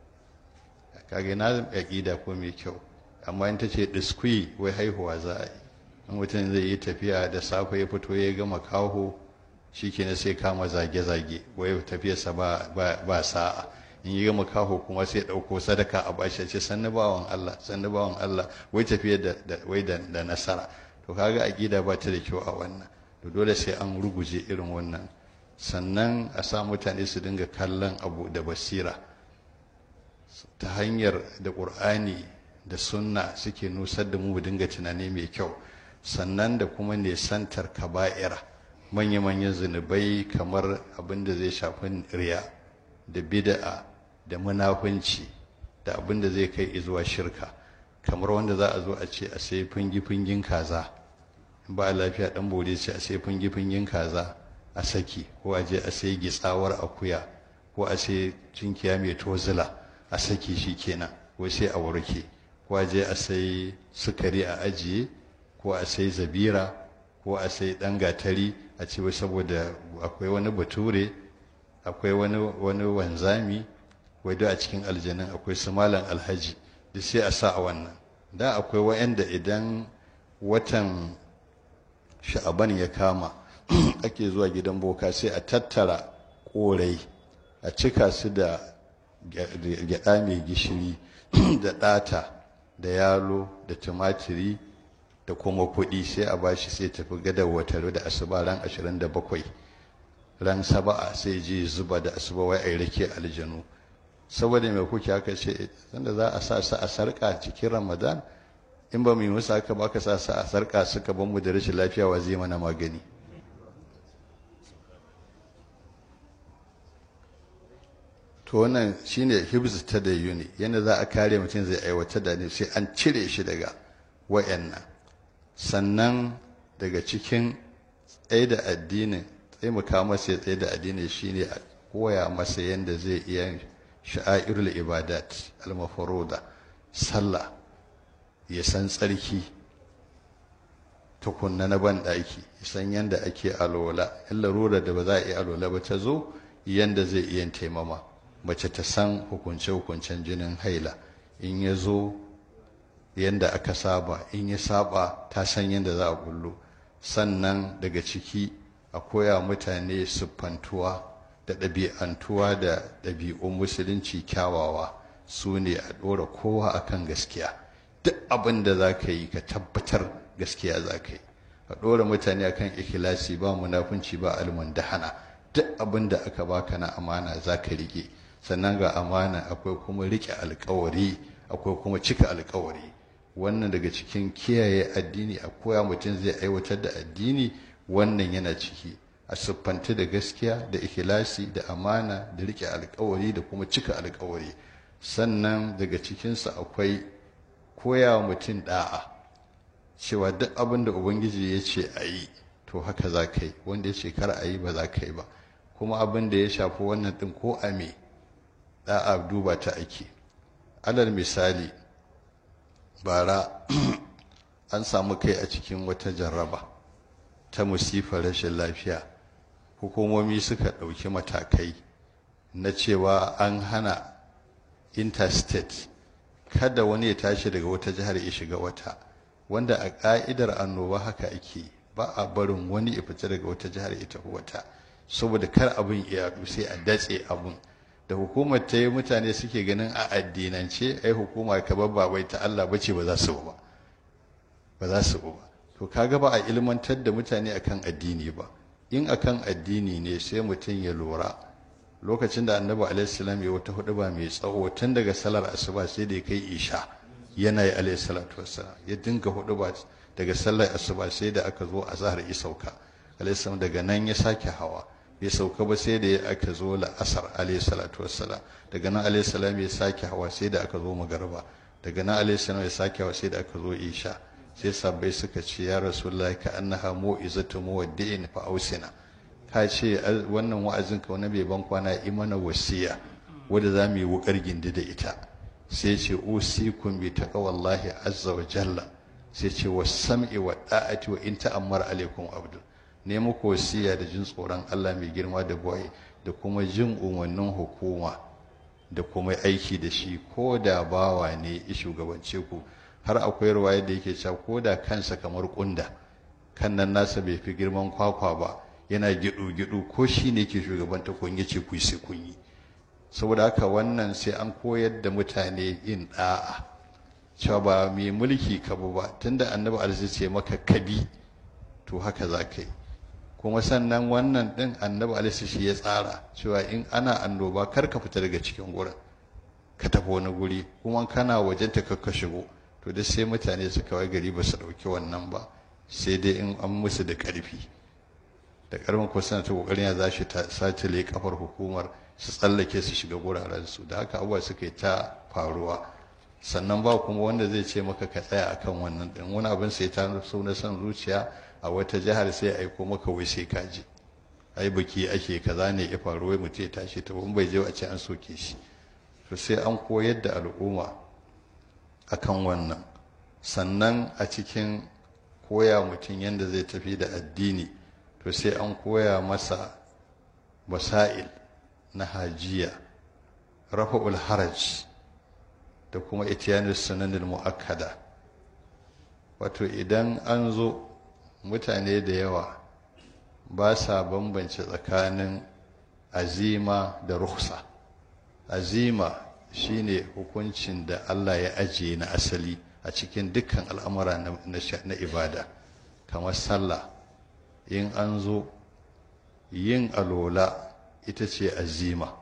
A: kage na aƙida ko mai kyau amma in ta ce diskwi wai haihuwa za a yi in mutum zai yi tafiya da safe ya fito ya gama kaho shikenan sai kama zage-zage wai tafiyarsa ba sa'a in yi gama kaho kuma sai ɗauko sadaka a bashi ce sannu bawan Allah sannu bawan Allah wai tafiya da wai da nasara to kaga aqida ba ta da kyau a wannan to dole sai an ruguje irin wannan sannan a sa mutane su dinga kallon abu da basira ta hanyar da ƙur'ani da sunna suke nusar da mu mu dinga tunani mai kyau sannan da kuma nesantar kaba'ira manya-manyan zunubai kamar abin da zai shafi riya da bid'a da munafunci da abin da zai kai zuwa shirka kamar wanda za a zo a ce a sai fungi-fungin kaza ba lafiya dan bode ce a sai fungi-fungin kaza a saki ko a je a sai gitsawar akuya ko a sai cinkiya mai tozila a saki shi kenan ko sai a warke ko a je a sai sukari a ajiye ko a sai zabira ko a sai ɗan gatari a ce saboda akwai wani bature akwai wani wani wanzami wai a cikin aljanin akwai su malam alhaji da sai a sa a wannan da akwai wa'anda idan watan sha'aban ya kama ake zuwa gidan boka sai a tattara korai a cika su da gyada mai gishiri da ɗata da yalo da tumatiri da kuma kuɗi sai a bashi sai tafi gadar watar da asuba ran 27 ran saba'a sai je zuba da asuba wai ai rake aljanu saboda mai kuke haka ce sanda za a sa su a sarƙa cikin ramadan in ba mu yi musu haka ba ka sa su a sarƙa suka ban mu da rashin lafiya wa zai mana magani to wannan shine hibz ta da yuni yadda za a kare mutum zai aiwatar da ne sai an cire shi daga wayannan sannan daga cikin tsaye da addinin taimaka masa ya tsaye da addini shine a koya masa yadda zai iya sha'airul ibadat al-mafruda sallah ya san tsarki tukunna na ban daki ya san yadda ake alola in larura da ba za a yi alola ba ta zo yadda zai iya taimama mace ta san hukunce-hukuncen jinin haila in ya zo yadda aka saba in ya saba ta san yadda za a bullo sannan daga ciki a koya mutane siffantuwa da ɗabi'antuwa da ɗabi'un musulunci kyawawa su ne a ɗora kowa akan gaskiya duk abin da za ka yi ka tabbatar gaskiya za ka yi a ɗora mutane akan ikilasi ba munafunci ba almundahana duk abin da aka baka na amana za ka rike sannan ga amana akwai kuma rike alkawari akwai kuma cika alkawari wannan daga cikin kiyaye addini a koya mutum zai aiwatar da addini wannan yana ciki a siffanta da gaskiya da ikilasi da amana da rike alkawari da kuma cika alkawari sannan daga cikinsa akwai koya wa mutum da'a cewa duk abin da ubangiji ya ce a yi to haka za ka yi wanda ya ce kar a yi ba za ka yi ba kuma abin da ya shafi wannan ɗin ko a me da'a duba ta ake alal misali bara an samu kai a cikin wata jarraba ta musifar rashin lafiya hukumomi suka ɗauki matakai na cewa an hana interstate kada wani ya tashi daga wata jihar ya shiga wata wanda a ƙa'idar annoba haka ake ba a barin wani ya fita daga wata jihar ya tafi wata saboda kar abin ya yaɗu sai a datse abin da hukumar ta yi mutane suke ganin a addinance ai hukuma ka babba bai ta Allah bace ba za su ba ba za su ba to kaga ba a ilmantar da mutane akan addini ba in akan addini ne sai mutum ya lura lokacin da annabi alaihissalam ya wata hudu ba mai tsawo tun daga salar asuba sai da ya kai isha yana yi alaihissalatu wassalam ya dinga hudu ba daga sallar asuba sai da aka zo a zahar isauka alaihissalam daga nan ya sake hawa bai sauka ba sai da ya aka zo la'asar alaihissalatu wassalam daga nan alaihissalam ya sake hawa sai da aka zo magarba daga nan alaihissalam ya sake hawa sai da aka zo isha sai sabbai suka ce ya rasulullahi ka annaha mu'izatu muwaddi'in fa ausina ka ce wannan wa'azin ka wani bai ban kwana imana wasiya wanda za mu yi wukar gindi da ita sai ce usikum bi taqwallahi azza wa jalla sai ce was-sam'i wa da'ati wa in ta'ammara alaikum abdu ne muku wasiya da jin tsoron Allah mai girma da boye da kuma jin umarnin hukuma da kuma aiki da shi ko da bawa ne ya shugabance ku har akwai ruwaya da yake cewa ko da kansa kamar kunda kan nan nasa bai fi girman kwakwa ba yana gidu-gidu ko shi ne ke shugabanta kun yace ku sai kun yi saboda haka wannan sai an koyar da mutane yin da'a cewa ba mai mulki ka ba tunda annabi alaihi ce maka kabi to haka za ka yi kuma sannan wannan din annabi alaihi shi ya tsara cewa in ana annoba kar ka fita daga cikin gurin ka tafi wani guri kuma kana wajen ta ka shigo to duk sai mutane su kawai gari ba su ɗauki wannan ba sai dai in an musu da ƙarfi da ƙarfin ko suna ta ƙoƙarin ya za shi ta satile kafar hukumar su tsallake su shiga guraren su da haka abubuwa suka yi ta faruwa sannan ba kuma wanda zai ce maka ka tsaya akan wannan din wani abin sai ta so na son zuciya a wata jihar sai aiko maka wai sai ka je ai biki ake kaza ne ya faru wai mutum ya tashi ta bai je a ce an soke shi to sai an koyar da al'umma akan wannan sannan a cikin koya mutum yadda zai tafi da addini to sai an koya masa wasa'il na hajiya rafa'ul haraj da kuma itiyanar sunanin mu'akkada wato idan an zo mutane da yawa ba sa bambance tsakanin azima da ruhsa azima shine hukuncin da Allah ya ajiye na asali a cikin dukkan al'amura na ibada kamar sallah in an zo yin alola ita ce azima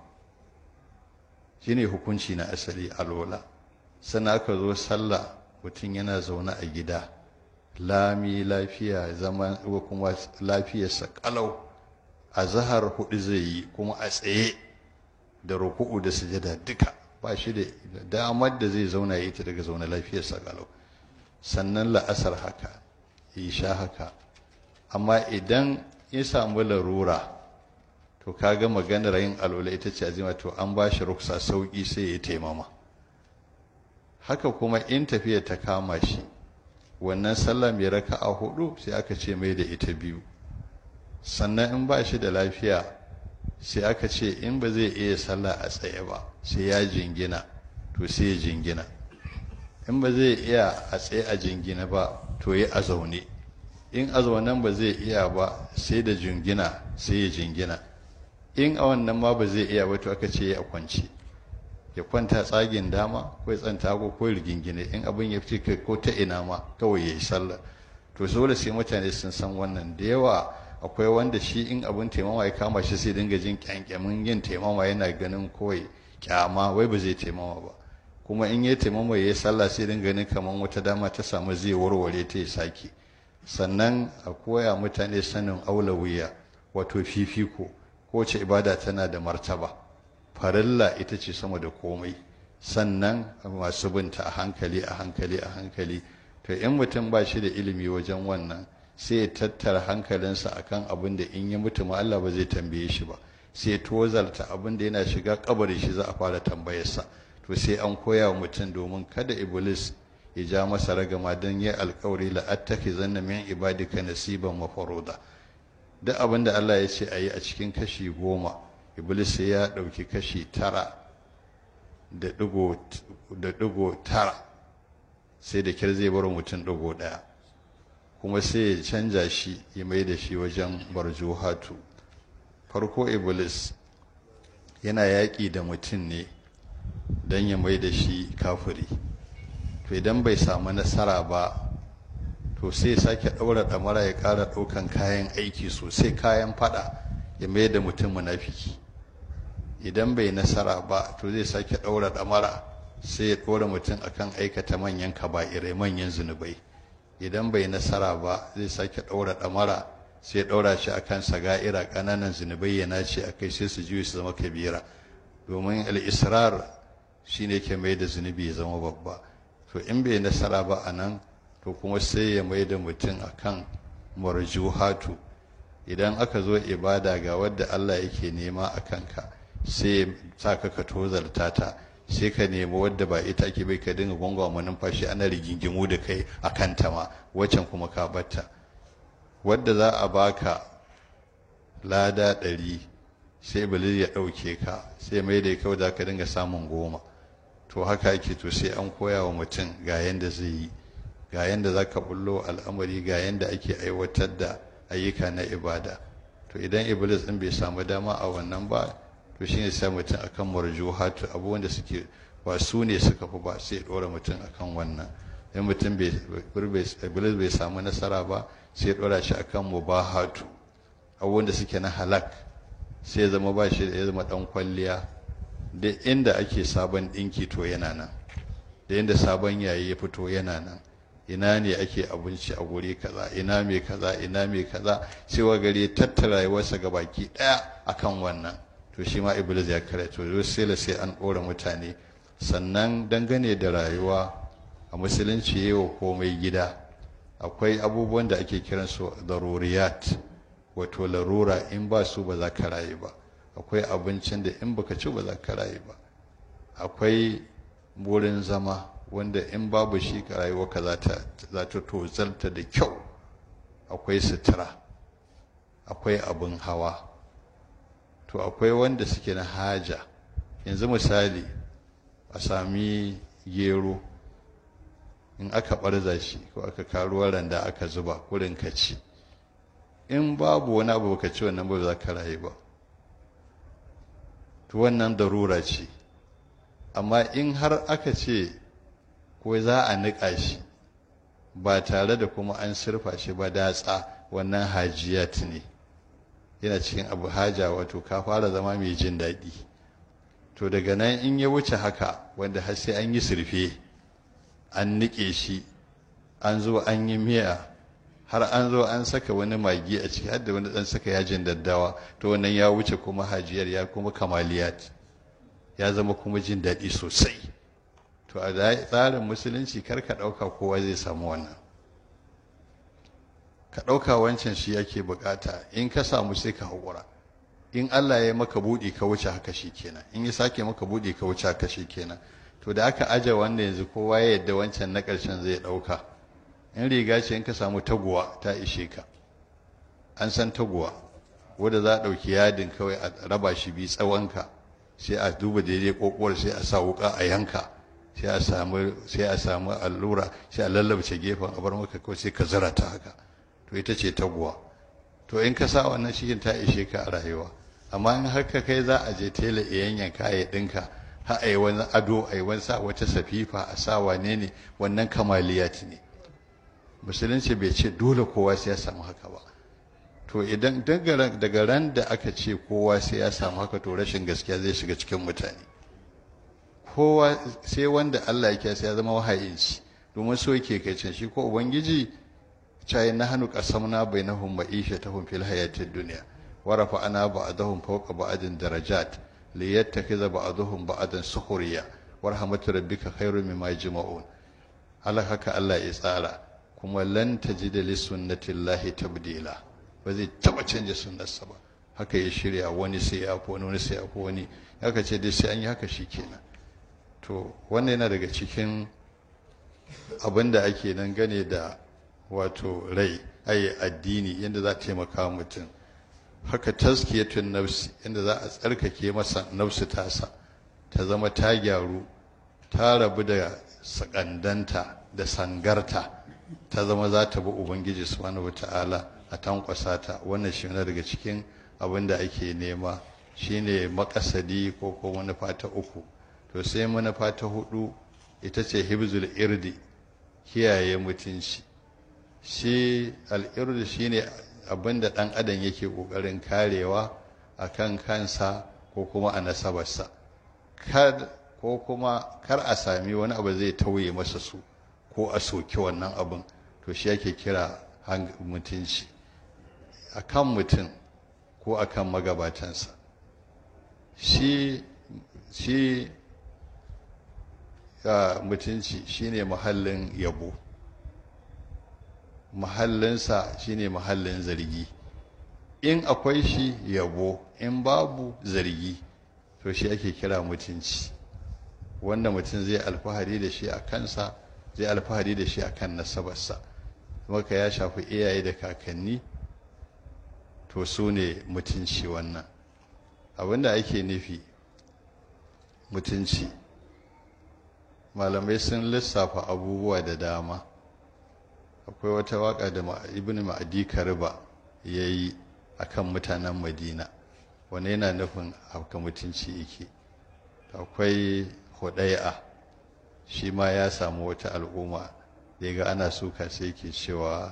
A: shine hukunci na asali alola sannan aka zo sallah mutum yana zaune a gida lami lafiya zaman kuma lafiyarsa kalau a zahar hudu zai yi kuma a tsaye da ruku'u da sujada duka ba shi da damar da zai zauna ya ita daga zaune lafiyarsa kalau sannan la'asar haka isha haka amma idan ya samu larura to kaga maganar yin alwala ita ce azima to an ba shi ruksa sauki sai ya taimama haka kuma in tafiya ta kama shi wannan sallah mai raka a hudu sai aka ce mai da ita biyu sannan in ba shi da lafiya sai aka ce in ba zai iya sallah a tsaye ba sai ya jingina to sai ya jingina in ba zai iya a tsaye a jingina ba to ya a zaune in a zaunen ba zai iya ba sai da jingina sai ya jingina in a wannan ma ba zai iya ba to aka ce ya kwance ya kwanta tsagin dama ko ya tsanta ko ko rigingine in abin ya fi ko ta ina ma kawai ya yi sallah to dole sai mutane sun san wannan da yawa akwai wanda shi in abin taimama ya kama shi sai dinga jin kyankyamin yin taimama yana ganin kawai kyama wai ba zai taimama ba kuma in ya taimama ya yi sallah sai dinga ganin kamar wata dama ta samu zai warware ta ya sake sannan a koya mutane sanin aulawiya wato fifiko kowace ibada tana da martaba farilla ita ce sama da komai sannan masu binta a hankali a hankali a hankali to in mutum ba shi da ilimi wajen wannan sai ya tattara hankalinsa akan abin da in ya mutu ma Allah ba zai tambaye shi ba sai tozalta abin da yana shiga kabari shi za a fara tambayarsa to sai an koya wa mutum domin kada iblis ya ja masa ragama don yi alkawari la'attaki zanna min ibadika nasiban mafaruda duk abin da Allah ya ce a yi a cikin kashi goma iblis sai ya ɗauki kashi tara da ɗigo tara sai da kyar zai bar mutum ɗigo ɗaya kuma sai ya canja shi ya mai da shi wajen barjuhatu farko iblis yana yaƙi da mutum ne don ya mai da shi kafiri to idan bai samu nasara ba to sai sake ɗaura ɗamara ya ƙara ɗaukan kayan aiki sosai kayan faɗa ya mai da mutum munafiki idan bai nasara ba to zai sake ɗaura ɗamara sai ya ɗora mutum akan aikata manyan kaba'irai manyan zunubai idan bai nasara ba zai sake ɗaura ɗamara sai ya ɗaura shi akan saga'ira ƙananan zunubai ya nace a kai sai su juyi su zama kabira domin al'israr shi ne ke mai da zunubi ya zama babba to in bai nasara ba a nan to kuma sai ya mai da mutum akan marjuhatu idan aka zo ibada ga wadda Allah yake nema a kanka sai sa ka ka tozarta ta sai ka nemi wadda ba ita ake bai ka dinga gwangwama numfashi ana rigingimu da kai a kanta ma waccan kuma ka batta wadda za a baka lada ɗari sai iblis ya ɗauke ka sai mai da kawai za ka dinga samun goma to haka ake to sai an koya wa mutum ga yanda zai yi ga yanda za ka bullo al'amari ga yanda ake aiwatar da ayyuka na ibada to idan iblis ɗin bai samu dama a wannan ba to shine sai mutum akan marjuhatu abubuwan da suke ba su ne suka fi ba sai ɗora mutum akan wannan in mutum iblis bai samu nasara ba sai ɗora shi akan mubahatu abubuwan da suke na halak sai zama ba shi ya zama ɗan kwalliya da inda ake sabon ɗinki to yana nan da inda sabon yayi ya fito yana nan ina ne ake abinci a guri kaza ina mai kaza ina mai kaza sai wa gari tattara rayuwarsa ga baki ɗaya akan wannan to shi ma iblis ya kare to sai sai an ɗora mutane sannan dangane da rayuwa a musulunci yi wa komai gida akwai abubuwan da ake kiransu daruriyat wato larura in ba su ba za ka rayu ba akwai abincin da in baka ci ba za ka rayu ba akwai wurin zama wanda in babu shi ka rayuwa ka za ta tozalta da kyau akwai sutura akwai abin hawa to akwai wanda suke na haja yanzu misali a sami gero in aka ɓarza shi ko aka karuwa randa aka zuba kurin ka ci in babu wani abu ka ci wannan ba za ka rayu ba to wannan darura ce amma in har aka ce ko za a niƙa shi ba tare da kuma an surfa shi ba datsa wannan hajiyat ne yana cikin abu haja wato ka fara zama mai jin daɗi to daga nan in ya wuce haka wanda har sai an yi surfe an niƙe shi an zo an yi miya har an zo an saka wani magi a ciki har da wani ɗan saka yajin daddawa to wannan ya wuce kuma hajiyar ya kuma kamaliyat ya zama kuma jin daɗi sosai to a tsarin musulunci kar ka ɗauka kowa zai samu wannan ka ɗauka wancan shi yake bukata in ka samu sai ka haƙura in Allah ya maka buɗe ka wuce haka shi kenan in ya sake maka buɗe ka wuce haka shi kenan to da aka aje wanda yanzu kowa ya yadda wancan na ƙarshen zai ɗauka in riga ce in ka samu taguwa ta ishe ka an san taguwa wadda za a ɗauki yadin kawai a raba shi bi tsawonka sai a duba daidai ƙoƙuwar sai a sa wuƙa a yanka sai a samu sai a samu allura sai a lallabce gefen a bar maka kawai sai ka zira ta haka to ita ce taguwa to in ka sa wannan cikin ta ishe ka a rayuwa amma in har ka kai za a je tela a yanyanka ya ɗinka har a yi wani ado a yi wani sa wata safifa a sa wane ne wannan kamaliyat ne musulunci bai ce dole kowa sai ya samu haka ba to idan daga ran da aka ce kowa sai ya samu haka to rashin gaskiya zai shiga cikin mutane kowa sai wanda Allah yake sai ya zama wahayinci domin so yake kai can shi ko ubangiji cayi na hannu qasamna bainahum ma'ishatahum fil hayatid dunya wa rafa'ana ba'dahum fawqa ba'din darajat liyattakhidha ba'dahum ba'dan sukhriya wa rahmatu rabbika khairum mimma yajma'un Allah haka Allah ya tsara kuma lan tajida li sunnatillahi tabdila ba zai taba canja sunnarsa ba haka ya shirya wani sai ya fi wani wani sai ya fi wani haka ce dai sai an yi haka shi kenan to wannan yana daga cikin abin da ake nan gane da wato rai ai addini yadda za a taimaka mutum haka taskiyatun nafsi yadda za a tsarkake masa nafsu tasa ta zama ta gyaru ta rabu da sakandanta da sangarta ta zama za ta bi ubangiji subhanahu wata'ala a tankwasa ta wannan shi ne daga cikin abin da ake nema shine makasadi ko ko manufa ta uku to sai manufa ta hudu ita ce hibzul irdi kiyaye mutunci shi al'irdi shine abin da ɗan adam yake ƙoƙarin karewa a kan kansa ko kuma a nasabarsa ko kuma kar a sami wani abu zai tauye masa su ko a soki wannan abin to shi ake kira mutunci a kan mutum ko a kan magabatansa shi shi mutunci shine mahallin yabo mahallinsa shine mahallin zargi in akwai shi yabo in babu zargi to shi ake kira mutunci wanda mutum zai alfahari da shi a kansa zai alfahari da shi a kan nasabarsa maka ya shafi iyaye da kakanni to su ne mutunci wannan abinda ake nufi mutunci malamai sun lissafa abubuwa da dama akwai wata waka da ibn ma'adi kariba ya yi a kan mutanen madina wani yana nufin haka mutunci yake akwai hudai'a shi ma ya samu wata al'umma da ga ana suka sai ke cewa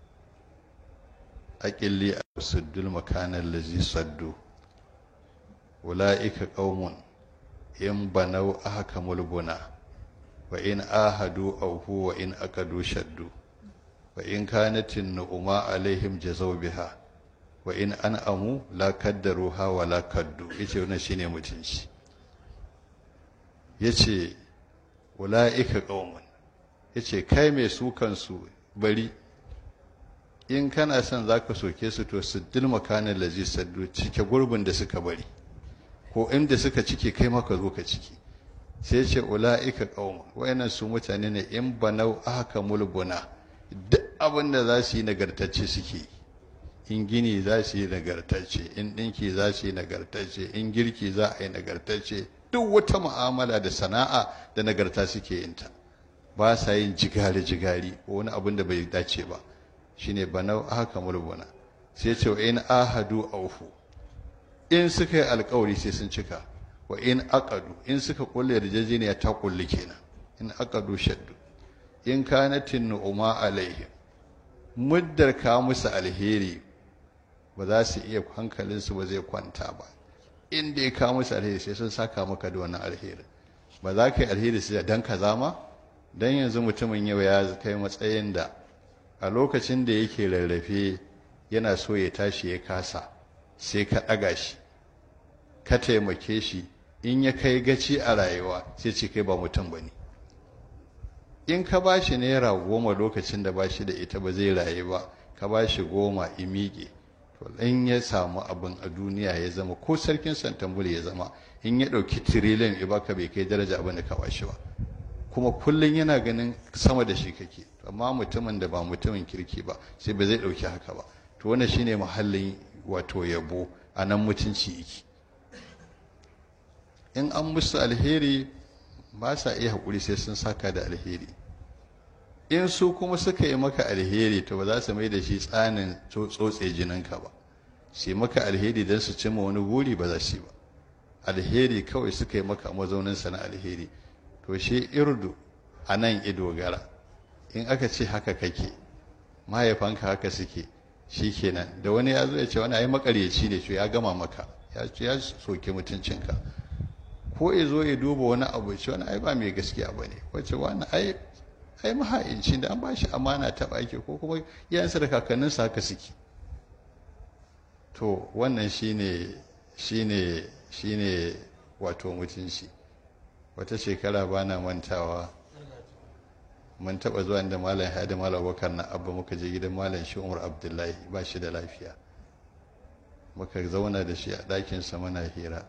A: aƙilli a suddul makanar lazi saddu wula'ika ƙaumun in banau aka mulbuna wa in ahadu auhu wa in akadu shaddu wa in kanatin nu'uma alaihim jazaw biha wa in an'amu la kaddaruha wa la kaddu yace wannan shine mutunci yace ulaika qaumun yace kai mai su kansu bari in kana son zaka soke su to siddil makanin lazi saddu cike gurbin da suka bari ko inda suka cike kai maka zo ka ciki sai ce ula'ika qauma wayannan su mutane ne in banau aka mulbuna duk abin da za su yi nagartacce suke in gini za su yi nagartacce in ɗinki za su yi nagartacce in girki za a yi nagartacce duk wata mu'amala da sana'a da nagarta suke yin ta ba sa yin jigari-jigari ko wani abin da bai dace ba shine banau haka mulmuna sai ce wa in ahadu aufu in suka yi alkawari sai sun cika wa in aqadu in suka kulle yarjejeniya ta kulli kenan in aqadu shaddu in kanatin nu'uma alaihim muddar ka musu alheri ba za su iya hankalinsu ba zai kwanta ba in dai ka musu alheri sai sun saka maka da wannan alheri ba za ka yi alheri sai dan kaza ma dan yanzu mutumin yau ya kai matsayin da a lokacin da yake rarrafe yana so ya tashi ya kasa sai ka ɗaga shi ka taimake shi in ya kai gaci a rayuwa sai ce kai ba mutum ba ne in ka ba shi naira goma lokacin da ba shi da ita ba zai rayu ba ka ba shi goma imiƙe to in ya samu abin a duniya ya zama ko sarkin santambul ya zama in ya ɗauki tiriliyan ya baka bai kai daraja abin da ka ba shi ba kuma kullum yana ganin sama da shi kake amma mutumin da ba mutumin kirki ba sai ba zai ɗauki haka ba to wannan shine muhallin wato yabo a nan mutunci yake in an musu alheri ba sa iya haƙuri sai sun saka da alheri in su kuma suka yi maka alheri to ba za su mai da shi tsanin tsotse jininka ba sai maka alheri don su cimma wani guri ba za su yi ba alheri kawai suka yi maka mazauninsa na alheri to shi irdu a nan ido gara in aka ce haka kake mahaifanka haka suke shi kenan da wani ya zo ya ce wani ai makaryaci ne to ya gama maka ya soke mutuncinka ko ya zo ya duba wani abu ce wani ai ba mai gaskiya ba ne wacce wani ai ai maha'inci da an ba shi amana ta baki ko kuma yansa da kakanninsa haka suke to wannan shine shine shine wato mutunci wata shekara ba na mantawa mun taɓa zuwa inda malam hadi malam bakar na abba muka je gidan malam shi umar abdullahi ba shi da lafiya muka zauna da shi a ɗakinsa muna hira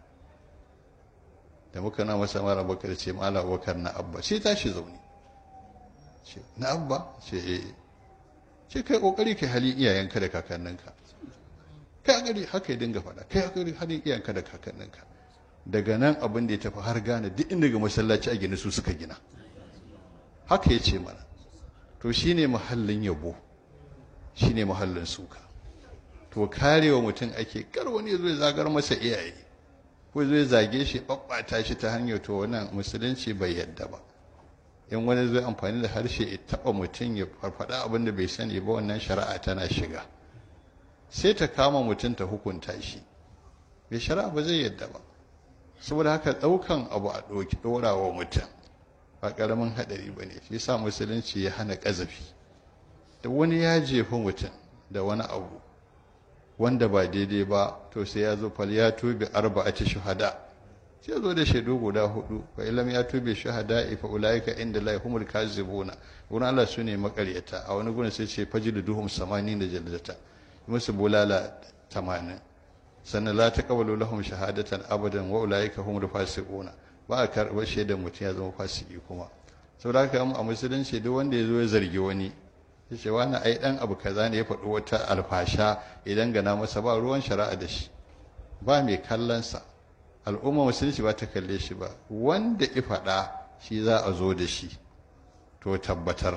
A: da muka na masa malam bakar ce malam bakar na abba sai tashi zaune ce na abba ce eh ce kai kokari kai halin iyayenka da kakanninka kai gari haka ya dinga faɗa kai gari halin iyayenka da kakanninka daga nan abin da ya tafi har gane duk inda ga masallaci a gina su suka gina haka ya ce mana to shine muhallin yabo shine muhallin suka to karewa mutum ake kar wani zai zagar masa iyaye ko zai zage shi babbata shi ta hanyar to wannan musulunci bai yadda ba in wani zai amfani da harshe ya taba mutum ya farfada abin da bai sani ba wannan shari'a tana shiga sai ta kama mutum ta hukunta shi bai shari'a ba zai yadda ba saboda haka ɗaukan abu a ɗauki ɗora wa mutum ba ƙaramin haɗari ba ne shi sa musulunci ya hana ƙazafi da wani ya jefa mutum da wani abu wanda ba daidai ba to sai ya zo fal ya tobe arba'ati shuhada sai zo da shaidu guda hudu fa ilam ya tobe shuhada fa ulaika inda la humul kazibuna wurin Allah su ne makaryata a wani gurin sai ce fajilu duhum samanin da jaldata musu bulala tamanin sannan la taqabalu lahum shahadatan abadan wa ulaika humul fasiquna ba a karɓar shaidar mutum ya zama fasiki kuma saboda haka a musulunci duk wanda ya zo ya zargi wani ya ce wani ai dan abu kaza ne ya faɗi wata alfasha idan gana masa ba ruwan shari'a da shi ba mai kallonsa al'umma musulunci ba ta kalle shi ba wanda ya faɗa shi za a zo da shi to tabbatar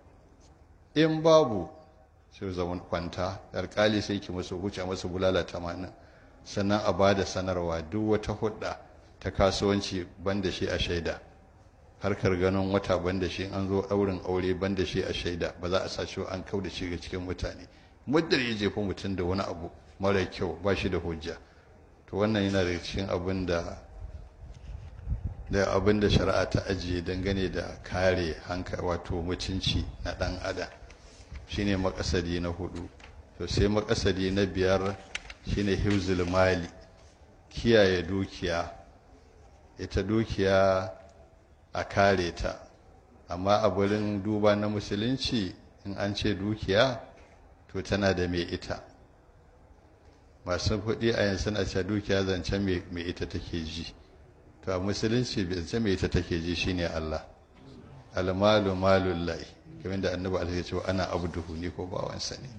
A: in babu sai zaman kwanta alƙali sai ki musu huce musu bulala tamanin sannan a ba da sanarwa duk wata hudda ta kasuwanci banda shi a shaida harkar ganin wata banda shi an zo ɗaurin aure banda shi a shaida ba za a sa shi an kau da shi ga cikin mutane muddar ya jefa mutum da wani abu mara kyau ba shi da hujja to wannan yana da cikin abin da da abin da shari'a ta ajiye dangane da kare hanka wato mutunci na ɗan adam shine makasadi na hudu to sai makasadi na biyar shine hifzul mali kiyaye dukiya ita dukiya a kare ta amma a wurin duba na musulunci in an ce dukiya to tana da mai ita masu kuɗi a yanzu na ce dukiya zancen mai ita take ji to a musulunci zancen mai ita take ji shine Allah almalu malullahi kamar da annabi alaihi cewa ana abduhu ne ko bawansa ne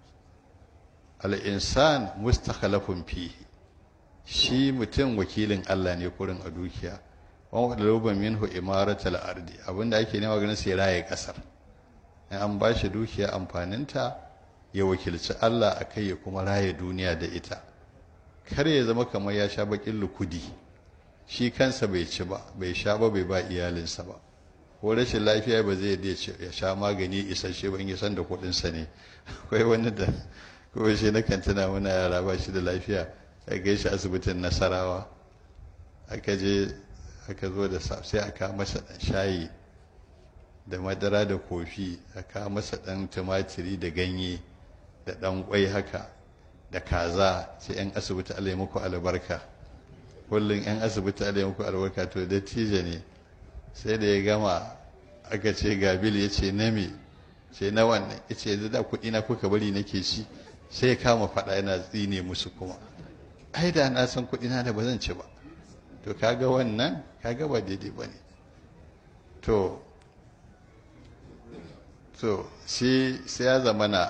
A: al-insan mustakhalafun fihi shi mutum wakilin Allah ne kurin a dukiya wa wadluba minhu imaratal ardi abinda ake nema ganin sai raye kasar in an ba shi dukiya amfaninta ya wakilci Allah akai ya kuma raye duniya da ita kar ya zama kamar ya sha bakin lukudi shi kansa bai ci ba bai sha ba bai ba iyalinsa ba ko rashin lafiya ba zai ya sha magani isasshe ba in ya san da kuɗinsa ne akwai wani da ko shi na kan tuna muna yara ba shi da lafiya a gaishe asibitin nasarawa aka je aka zo da sai aka masa ɗan shayi da madara da kofi aka masa ɗan tumatiri da ganye da ɗan ƙwai haka da kaza sai 'yan asibiti Allah ya muku albarka kullum 'yan asibiti Allah ya muku albarka to dattijo ne sai da ya gama aka ce gabil ya ce na me ce na wannan ya ce yanzu da kuɗi na kuka bari nake ci sai ya kama faɗa yana tsine musu kuma ai da na san kuɗi na da ba zan ci ba to kaga wannan kaga ba daidai ba ne to to sai ya zamana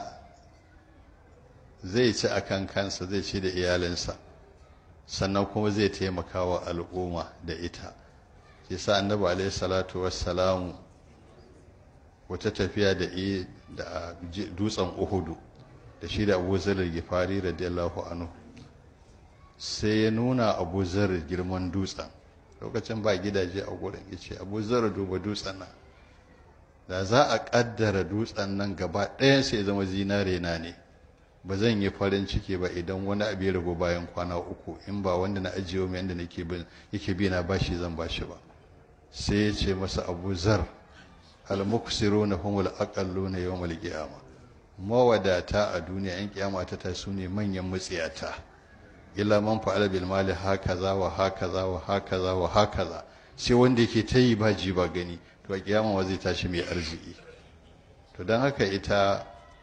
A: zai ci a kan kansa zai ci da iyalinsa sannan kuma zai taimaka wa al'umma da ita shi sa annabi alaihi salatu wassalamu wata tafiya da da dutsen uhudu da shi da abu zarar gifari radiyallahu anhu sai ya nuna abu zarar girman dutsen lokacin ba gidaje a gurin ya ce abu zarar duba dutsen nan da za a kaddara dutsen nan gaba ɗayan sai zama zinare na ne ba zan yi farin ciki ba idan wani abu ya ragu bayan kwana uku in ba wanda na ajiye mai yadda nake bin yake bi na bashi zan bashi ba sai ya ce masa abu zar al-muksiru na humul aqallu na yawmal qiyama mawadata a duniya yan kiyama ta ta sune manyan mutsiyata illa man fa'ala bil mali hakaza wa hakaza wa hakaza wa hakaza sai wanda yake ta yi ba ji ba gani to a kiyama wa zai tashi mai arziki to don haka ita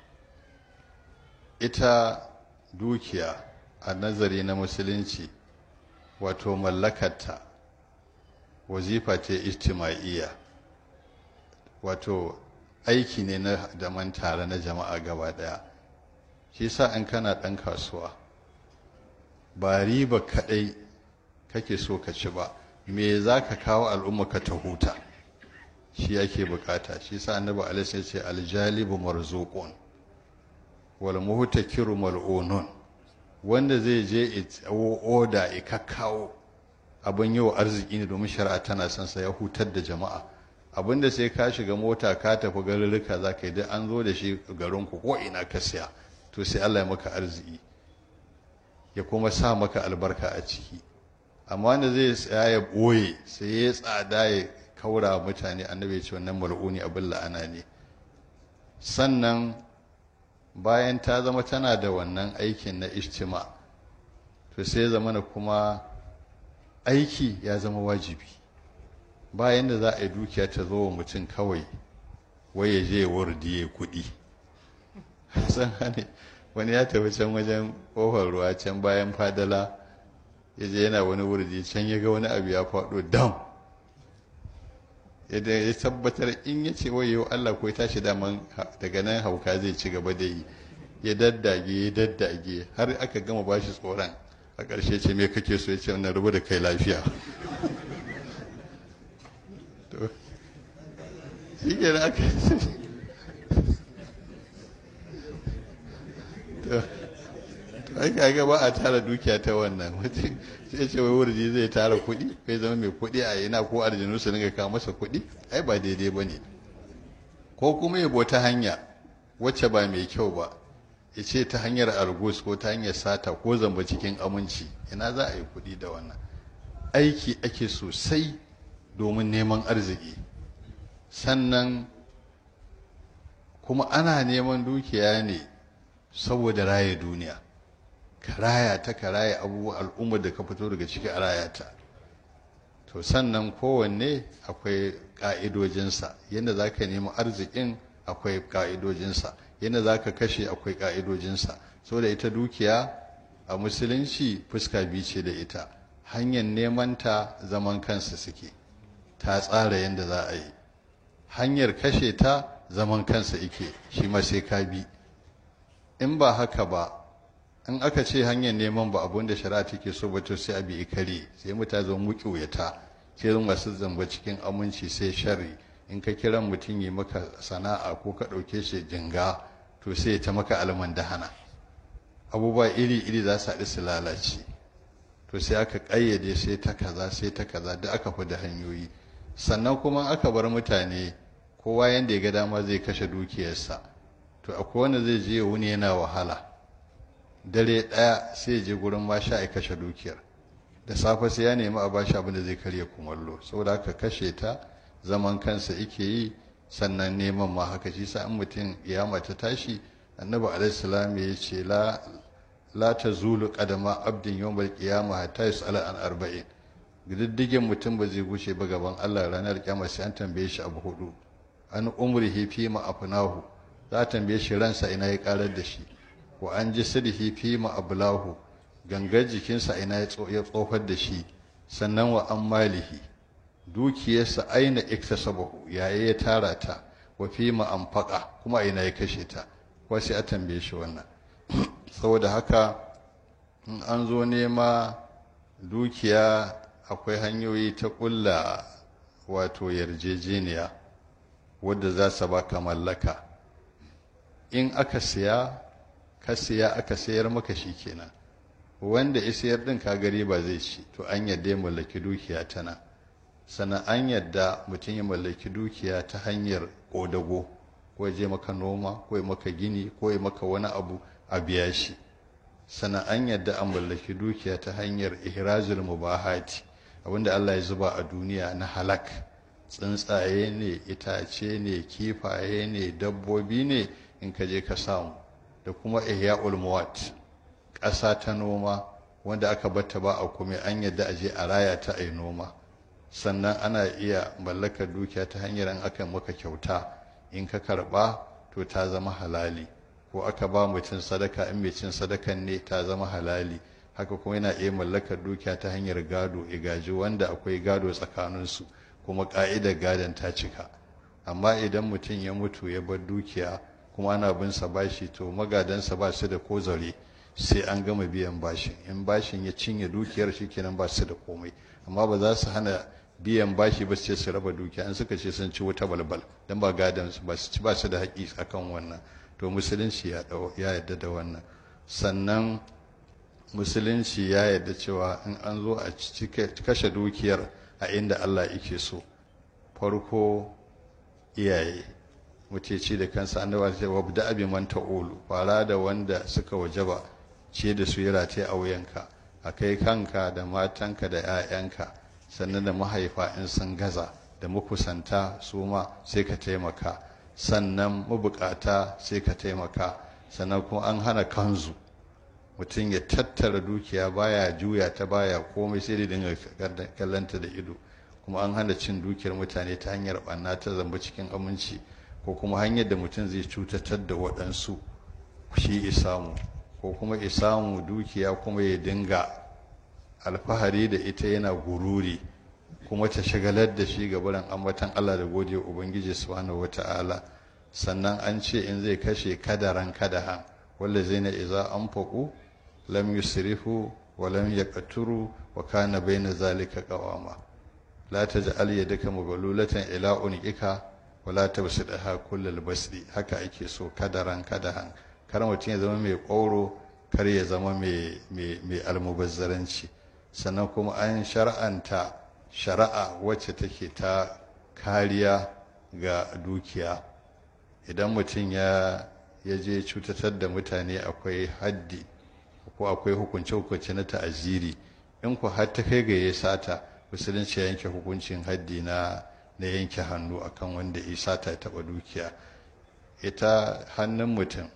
A: ita dukiya a nazari na musulunci wato mallakarta wazifa ce ijtima'iyya wato aiki ne na daman tare na jama'a gaba daya shi sa in kana ɗan kasuwa ba riba kaɗai kake so ka ci ba me za ka kawo al'umma ka ta huta shi yake bukata shi sa annabi alaihi ce aljalibu marzuqun wal muhtakiru mal'unun wanda zai je oda ya kakkawo abin yau arziki ne domin shari'a tana son sa ya hutar da jama'a abinda sai ka shiga mota ka tafi garurruka za ka yi duk an zo da shi garinku ko ina ka siya to sai Allah ya maka arziki ya kuma sa maka albarka a ciki amma wanda zai tsaya ya ɓoye sai ya tsada ya kaura mutane annabi ce wannan mal'uni abin la'ana ne sannan bayan ta zama tana da wannan aikin na ishtima to sai zamana kuma aiki ya zama wajibi bayan da za a yi dukiya ta zo wa mutum kawai wai ya je wardi ya kuɗi san hane wani ya tafi can wajen ƙofar ruwa can bayan fadala ya je yana wani wurdi can ya ga wani abu ya faɗo dam yadda ya tabbatar in ya ce wayo Allah ko ya tashi daman daga nan hauka zai ci gaba da yi ya daddage ya daddage har aka gama bashi tsoron a ƙarshe ce me kake so ya ce wannan rubu da kai lafiya to shi ke aka to ai kaga ba a tara dukiya ta wannan mutum sai ce wai wurji zai tara kuɗi kai zama mai kuɗi a yana ko arjinu su dinga kawo masa kuɗi ai ba daidai ba ne ko kuma yabo ta hanya wacce ba mai kyau ba ya ce ta hanyar argus ko ta hanyar sata ko zamba cikin aminci ina za a yi kuɗi da wannan aiki ake sosai domin neman arziki sannan kuma ana neman dukiya ne saboda raye duniya ka raya ta ka raya abubuwa al'ummar da ka fito daga ciki a raya ta to sannan kowanne akwai ƙa'idojinsa yadda za ka nemi arzikin akwai ƙa'idojinsa yadda za ka kashe akwai ƙa'idojinsa so da ita dukiya a musulunci fuska biyu ce da ita hanyar neman ta zaman kansa suke ta tsara yadda za a yi hanyar kashe ta zaman kansa ike shi ma sai ka bi in ba haka ba in aka ce hanyar neman ba abun da shari'a take so ba to sai a bi ikare sai mutane zo muki wuyata sai zo masu zamba cikin aminci sai sharri in ka kira mutum yi maka sana'a ko ka ɗauke shi jinga to sai ta maka almandahana abubuwa iri-iri za su haɗu su lalace to sai aka ƙayyade sai ta kaza sai ta kaza duk aka fi da hanyoyi sannan kuma aka bar mutane kowa yanda ya ga dama zai kashe dukiyarsa to akwai wanda zai je wuni yana wahala dare ɗaya sai je gurin masha ya kashe dukiyar da safe sai ya nemi a bashi abin da zai karya kumallo saboda haka kashe ta zaman kansa yake yi sannan neman ma haka shi sa in mutum ya ta tashi annabi alaihi salam ya ce la la tazulu qadama abdin yawmal qiyamah hatta yus'ala an arba'in diddigin mutum ba zai gushe ba gaban Allah ranar kiyama sai an tambaye shi abu hudu an umrihi fi ma afnahu za a tambaye shi ransa ina ya karar da shi wa an ji sirhi fi ma ablahu gangar jikinsa ina ya tsofar da shi sannan wa an malihi dukiyarsa aina iktasabahu yaya ya tara ta wa fi ma anfaqa kuma ina ya kashe ta ko sai a tambaye shi wannan saboda haka in an zo nema dukiya akwai hanyoyi ta ƙulla wato yarjejeniya wadda za su baka mallaka in aka siya ka siya aka sayar maka shi kenan wanda ya sayar din ka gari ba zai ci to an yadda ya mallaki dukiya tana sannan an yadda mutum ya mallaki dukiya ta hanyar ƙodago ko je maka noma ko ya maka gini ko ya maka wani abu a biya shi sannan an yadda an mallaki dukiya ta hanyar ihrazul mubahati abinda Allah ya zuba a duniya na halak tsuntsaye ne itace ne kifaye ne dabbobi ne in ka je ka samu da kuma ihya'ul muwat ƙasa ta noma wanda aka batta ba a kuma an yadda aje a raya ta ai noma sannan ana iya mallakar dukiya ta hanyar an aka maka kyauta in ka karba to ta zama halali ko aka ba mutum sadaka in mai cin sadakan ne ta zama halali haka kuma yana iya mallakar dukiya ta hanyar gado igaji wanda akwai gado tsakaninsu kuma ka'idar gadon ta cika amma idan mutum ya mutu ya bar dukiya kuma ana bin sa bashi to magadansa ba su da ko zare sai an gama biyan bashin in bashin ya cinye dukiyar shi kenan ba su da komai amma ba za su hana biyan bashi ba sai su raba dukiya in suka ce sun ci wuta balbal dan ba gadon su ba su ci ba su da haƙi akan wannan to musulunci ya yarda da wannan sannan musulunci ya yarda cewa in an zo a kashe dukiyar a inda Allah yake so farko iyaye muteci da kansa annaba ta wabda abi man ta'ulu fara da wanda suka wajaba ce da su yara ta a wuyanka a kai kanka da matanka da 'ya'yanka sannan da mahaifa in sun gaza da makusanta su ma sai ka taimaka sannan mabukata sai ka taimaka sannan kuma an hana kanzu mutum ya tattara dukiya baya juya ta baya komai sai da dinga kallanta da ido kuma an hana cin dukiyar mutane ta hanyar ɓanna ta zamba cikin aminci ko kuma hanyar da mutum zai cutatar da waɗansu shi isamu ko kuma isamu dukiya kuma ya dinga alfahari da ita yana gururi kuma ta shagalar da shi ga barin ambatan Allah da gode ubangiji subhanahu wata'ala sannan an ce in zai kashe kadaran kadahan wanda zai na iza an faƙu lam yusrifu wa lam yaqturu wa kana baina zalika qawama la taj'al yadaka maghlulatan ila unika wa la tabsidha kullal basdi haka ake so kadaran kadahan kar mutum ya zama mai ƙoro kar ya zama mai mai almubazzaranci sannan kuma an shar'anta shari'a wacce take ta kariya ga dukiya idan mutum ya ya je cutatar da mutane akwai haddi ko akwai hukunce-hukunce na ta'aziri in ku har ta kai ga ya sata musulunci ya yanke hukuncin haddi na na yanke hannu akan wanda ya sata ya taba dukiya ita hannun mutum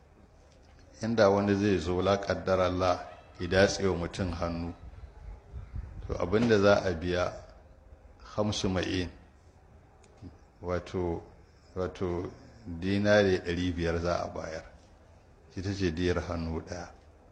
A: inda wani zai zo la kaddara Allah ya datse wa mutum hannu to abinda za a biya hamsu ma'in wato wato dinari ɗari biyar za a bayar ita ce diyar hannu ɗaya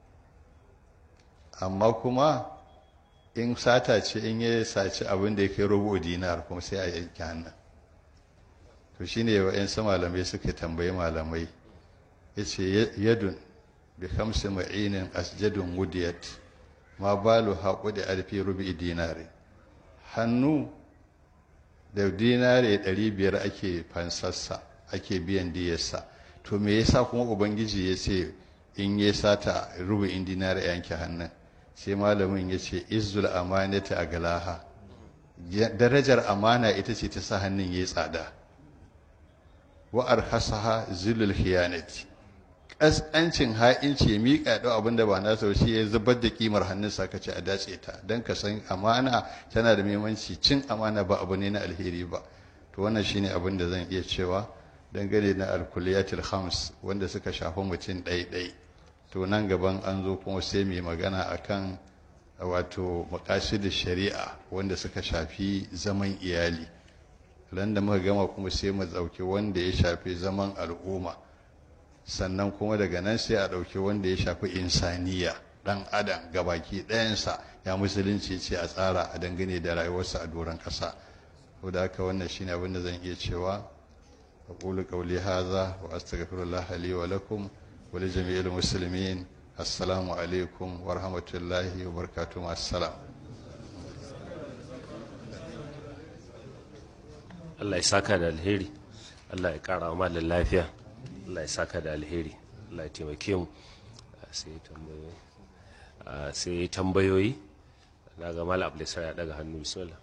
A: amma kuma in sata ce in ya saci abin da ya kai rubu dinar kuma sai a yanke hannun to shine wa'yansu malamai suka tambayi malamai ya ce yadun bi kamsi ma'inin asjadun wudiyat ma balu haƙu da alfi rubi dinari hannu da dinari ɗari biyar ake fansarsa ake biyan diyarsa to me yasa kuma ubangiji ya ce in ya sata rubu'in dinari yanke hannun sai malamin ya ce izzul amanata a galaha darajar amana ita ce ta sa hannun ya tsada wa arhasaha zilul khiyanati kaskancin ha'inci ya miƙa ɗau abin da ba na sau shi ya zubar da kimar hannun sa ce a dace ta don ka san amana tana da muhimmanci cin amana ba abu ne na alheri ba to wannan shine abin da zan iya cewa dangane na alkuliyatul khams wanda suka shafi mutum ɗaiɗai to nan gaban an zo kuma sai mai magana akan wato da shari'a wanda suka shafi zaman iyali ran da muka gama kuma sai mu ɗauki wanda ya shafi zaman al'umma sannan kuma daga nan sai a ɗauki wanda ya shafi insaniya ɗan adam gabaki ɗayansa ya musulunci ce a tsara a dangane da rayuwarsa a doron ƙasa da haka wannan shine abin da zan iya cewa أقول قولي هذا وأستغفر الله لي ولكم ولجميع المسلمين السلام عليكم ورحمة الله وبركاته مع السلام
B: Allah ya saka da alheri Allah ya kara wa malin lafiya Allah ya saka da alheri Allah ya taimake mu sai tambayoyi sai tambayoyi na ga malam Abdulsar ya daga hannu bismillah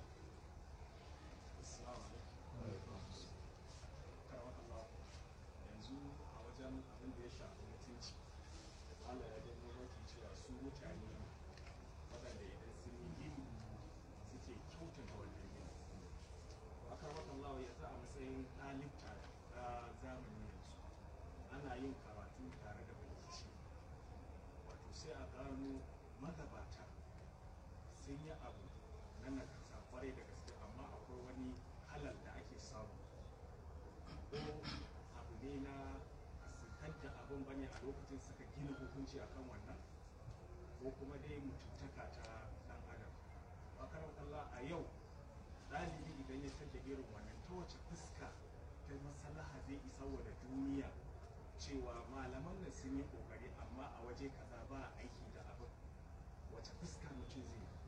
C: cewa malaman nan sun yi kokari amma a waje kaza ba aiki da abin wace fuska mutum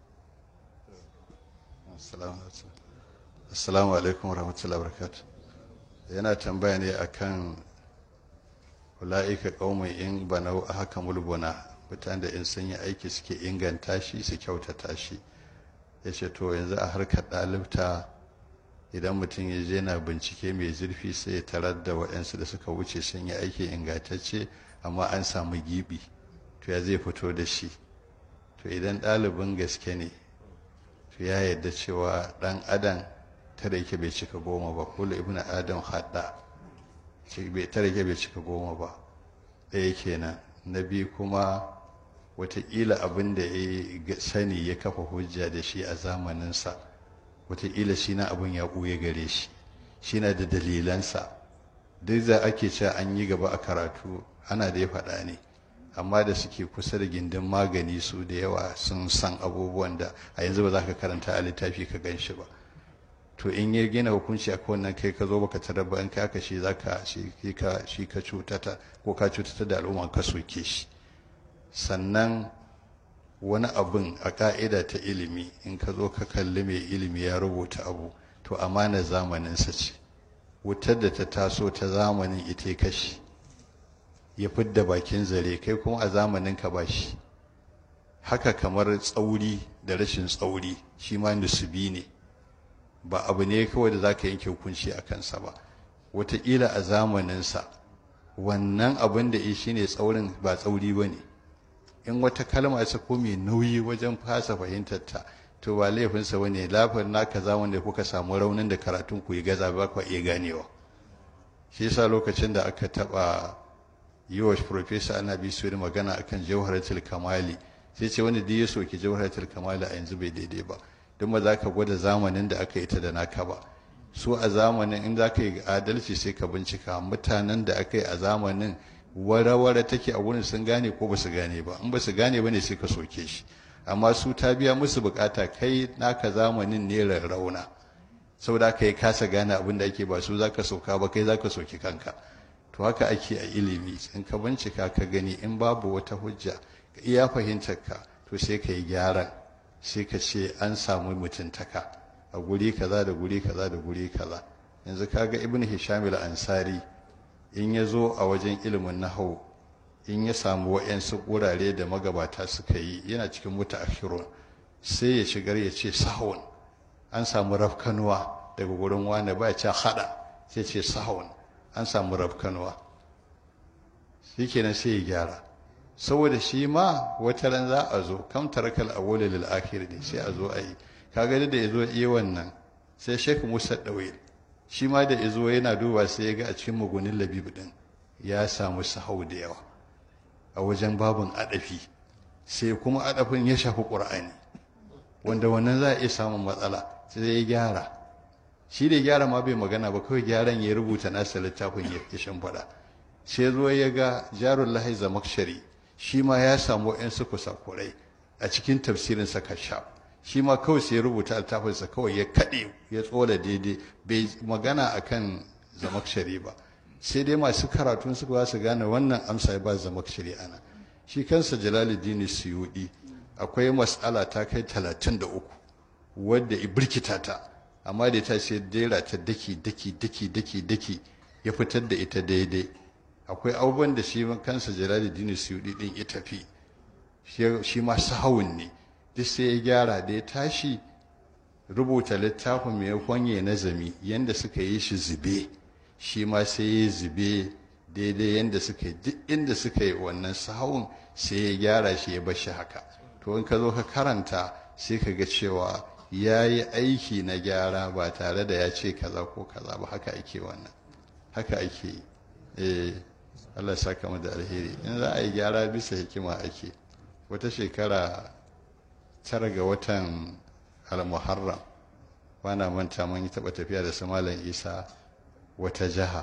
C: zai
A: assalamu alaikum warahmatullahi wabarakatuh yana tambaya ne akan ula'ika qaumun in banau haka mulbuna mutanen da in sun yi aiki suke inganta shi su kyautata shi yace to yanzu a harkar ɗalibta idan mutum ya je na bincike mai zurfi sai ya tarar da waɗansu da suka wuce sun yi aiki ingantacce amma an samu gibi to ya zai fito da shi to idan ɗalibin gaske ne to ya yarda cewa ɗan adam tare yake bai cika goma ba kula ibn adam hadda tare yake bai cika goma ba ɗaya kenan na biyu kuma wataƙila abin da ya sani ya kafa hujja da shi a zamaninsa wataƙila shi na abin ya ɓuya gare shi shi na da dalilansa duk za ake cewa an yi gaba a karatu ana da ya faɗa ne amma da suke kusa da gindin magani su da yawa sun san abubuwan da a yanzu ba za ka karanta a littafi ka gan shi ba to in ya gina hukunci a wannan kai ka zo baka tarar ba in ka haka shi za ka shi ka shi ka cutata ko ka cutata da al'umma ka soke shi sannan wani abin a ka'ida ta ilimi in ka zo ka kalli mai ilimi ya rubuta abu to amana zamaninsa ce wutar da ta taso ta zamanin ita kashi ya fidda bakin zare kai kuma a zamanin ka ba shi haka kamar tsauri da rashin tsauri shi ma nusubi ne ba abu ne kawai da za ka yanke hukunci a kansa ba wataƙila a zamaninsa wannan abin da ya shi ne tsaurin ba tsauri ba ne in wata kalma ce ko mai nauyi wajen fasa fahimtar ta to ba laifinsa ba ne lafiyar naka zaman da kuka samu raunin da karatun ku yi gaza ba ku iya ganewa shi yasa lokacin da aka taɓa yi wa profesa ana bi su magana akan jawharatul kamali sai ce wanda duk ya soki jawharatul kamali a yanzu bai daidai ba don ba za ka gwada zamanin da aka yi ta da naka ba su a zamanin in za ka yi adalci sai ka bincika mutanen da aka yi a zamanin wara-wara take a wurin sun gane ko ba su gane ba in ba su gane ba ne sai ka soke shi amma su ta biya musu bukata kai naka zamanin ne rarrauna saboda haka ya kasa gane abin da ake ba su zaka soka ba kai zaka soki kanka to haka ake a ilimi in ka bincika ka gani in babu wata hujja ka iya fahimtar ka to sai ka yi gyaran sai ka ce an samu mutuntaka a guri kaza da guri kaza da guri kaza yanzu kaga ibn hisham al-ansari in ya zo a wajen ilimin nahau in ya samu wa'yansu wurare da magabata suka yi yana cikin mutaakhirun sai ya shigar ya ce sahun an samu rafkanuwa daga gurin wani ba ya ce hada sai ce sahun an samu rafkanuwa shikenan sai ya gyara saboda shi ma wata ran za a zo kam tarakal awwal lil akhir ne sai a zo a yi kaga da ya zo iya wannan sai Sheikh Musa Dawil shi ma da ya zo yana duba sai ya ga a cikin mugunin labib din ya samu sahau da yawa a wajen babun adafi sai kuma adafin ya shafi Qur'ani wanda wannan za a iya samun matsala sai ya gyara shi da gyara ma bai magana ba kawai gyaran ya rubuta nasa littafin ya shimfiɗa sai zo ya ga jarullahi zamakshari shi ma ya samu yan su kusakurai a cikin tafsirin sa kashaf shi ma kawai sai ya rubuta littafinsa kawai ya kaɗe ya tsola daidai bai magana akan zamakshari ba sai dai masu karatun suka ba su gane wannan amsa ba zamakshari ana shi kansa jalaluddin suyudi akwai mas'ala ta kai talatin da uku wadda ibirkita ta amma da ta sai dera ta daki daki daki daki daki ya fitar da ita daidai akwai abubuwan da shi kansa jalaluddin suyudi din ya tafi shi ma sahawun ne duk sai ya gyara da ya tashi rubuta littafin mai kwanye nazami yanda suka yi shi zube shi ma sai ya zube daidai yanda suka yi duk inda suka yi wannan sahawun sai ya gyara shi ya bashi haka to in ka zo ka karanta sai ka ga cewa ya yi aiki na gyara ba tare da ya ce kaza ko kaza ba haka ake wannan haka ake yi eh Allah saka mu da alheri in za a yi gyara bisa hikima ake wata shekara tara ga watan al-muharram bana manta mun yi taba tafiya da su malam isa wata jiha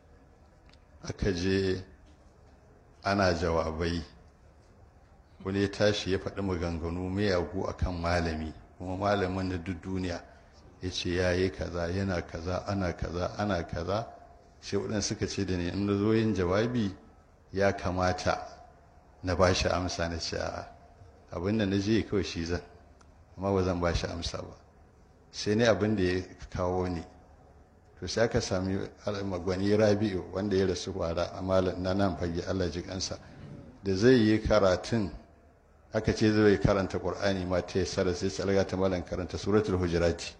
A: aka je ana jawabai wani ya tashi ya faɗi maganganu mayagu a kan malami kuma malamin na duk duniya ya ce ya yi kaza yana kaza ana kaza ana kaza sai waɗanda suka ce da ni in na zo yin jawabi ya kamata na ba shi amsa na ce abin da na je kawai shi zan amma ba zan ba shi amsa ba sai ne abin da ya kawo ni to sai aka sami magwani rabi'u wanda ya rasu kwara a malam na nan fage allah ji kansa da zai yi karatun aka ce zai karanta qur'ani ma ta yassara sai tsalga ta malam karanta suratul hujurati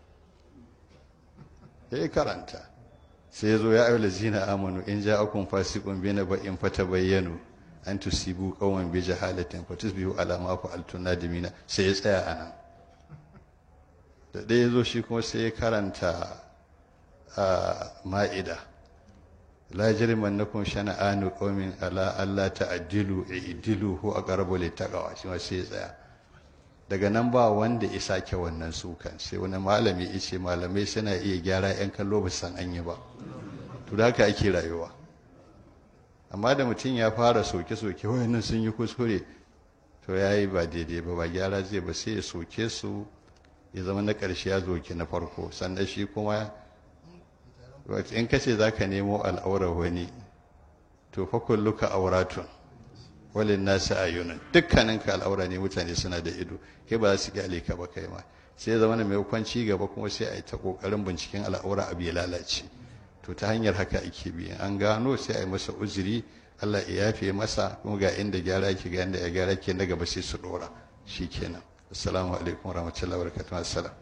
A: ya karanta sai ya zo ya ayyuhal ladzina amanu in ja'akum fasiqun bi naba'in fatabayyanu an tusibu qauman bi jahalatin fatusbihu ala ma fa'altum nadimina sai ya tsaya anan da ɗaya zo shi kuma sai ya karanta a ma'ida la jirmannakum shana'anu qaumin ala alla ta'dilu i'dilu hu aqrabu littaqwa shi ma sai ya tsaya daga nan ba wanda ya sake wannan sukan sai wani malami ya ce malamai suna iya gyara yan kallo ba san an yi ba to da haka ake rayuwa amma da mutum ya fara soke-soke wayannan sun yi kuskure to ya yi ba daidai ba ba gyara zai ba sai ya soke su ya zama na ƙarshe ya zoke na farko sannan shi kuma in ka ce za ka nemo al'aurar wani to fa kulluka auratun walin nasu ayunan dukkaninka al'aura ne mutane suna da ido kai ba za su kyale ka ba kai ma sai zama na maimakon ci gaba kuma sai a yi ta kokarin binciken al'aura abu ya lalace to ta hanyar haka ake bi an gano sai a yi masa uzuri Allah ya yafe masa kuma ga inda gyara yake ga inda ya gyara ke na gaba sai su dora shikenan assalamu alaikum warahmatullahi wabarakatuh assalam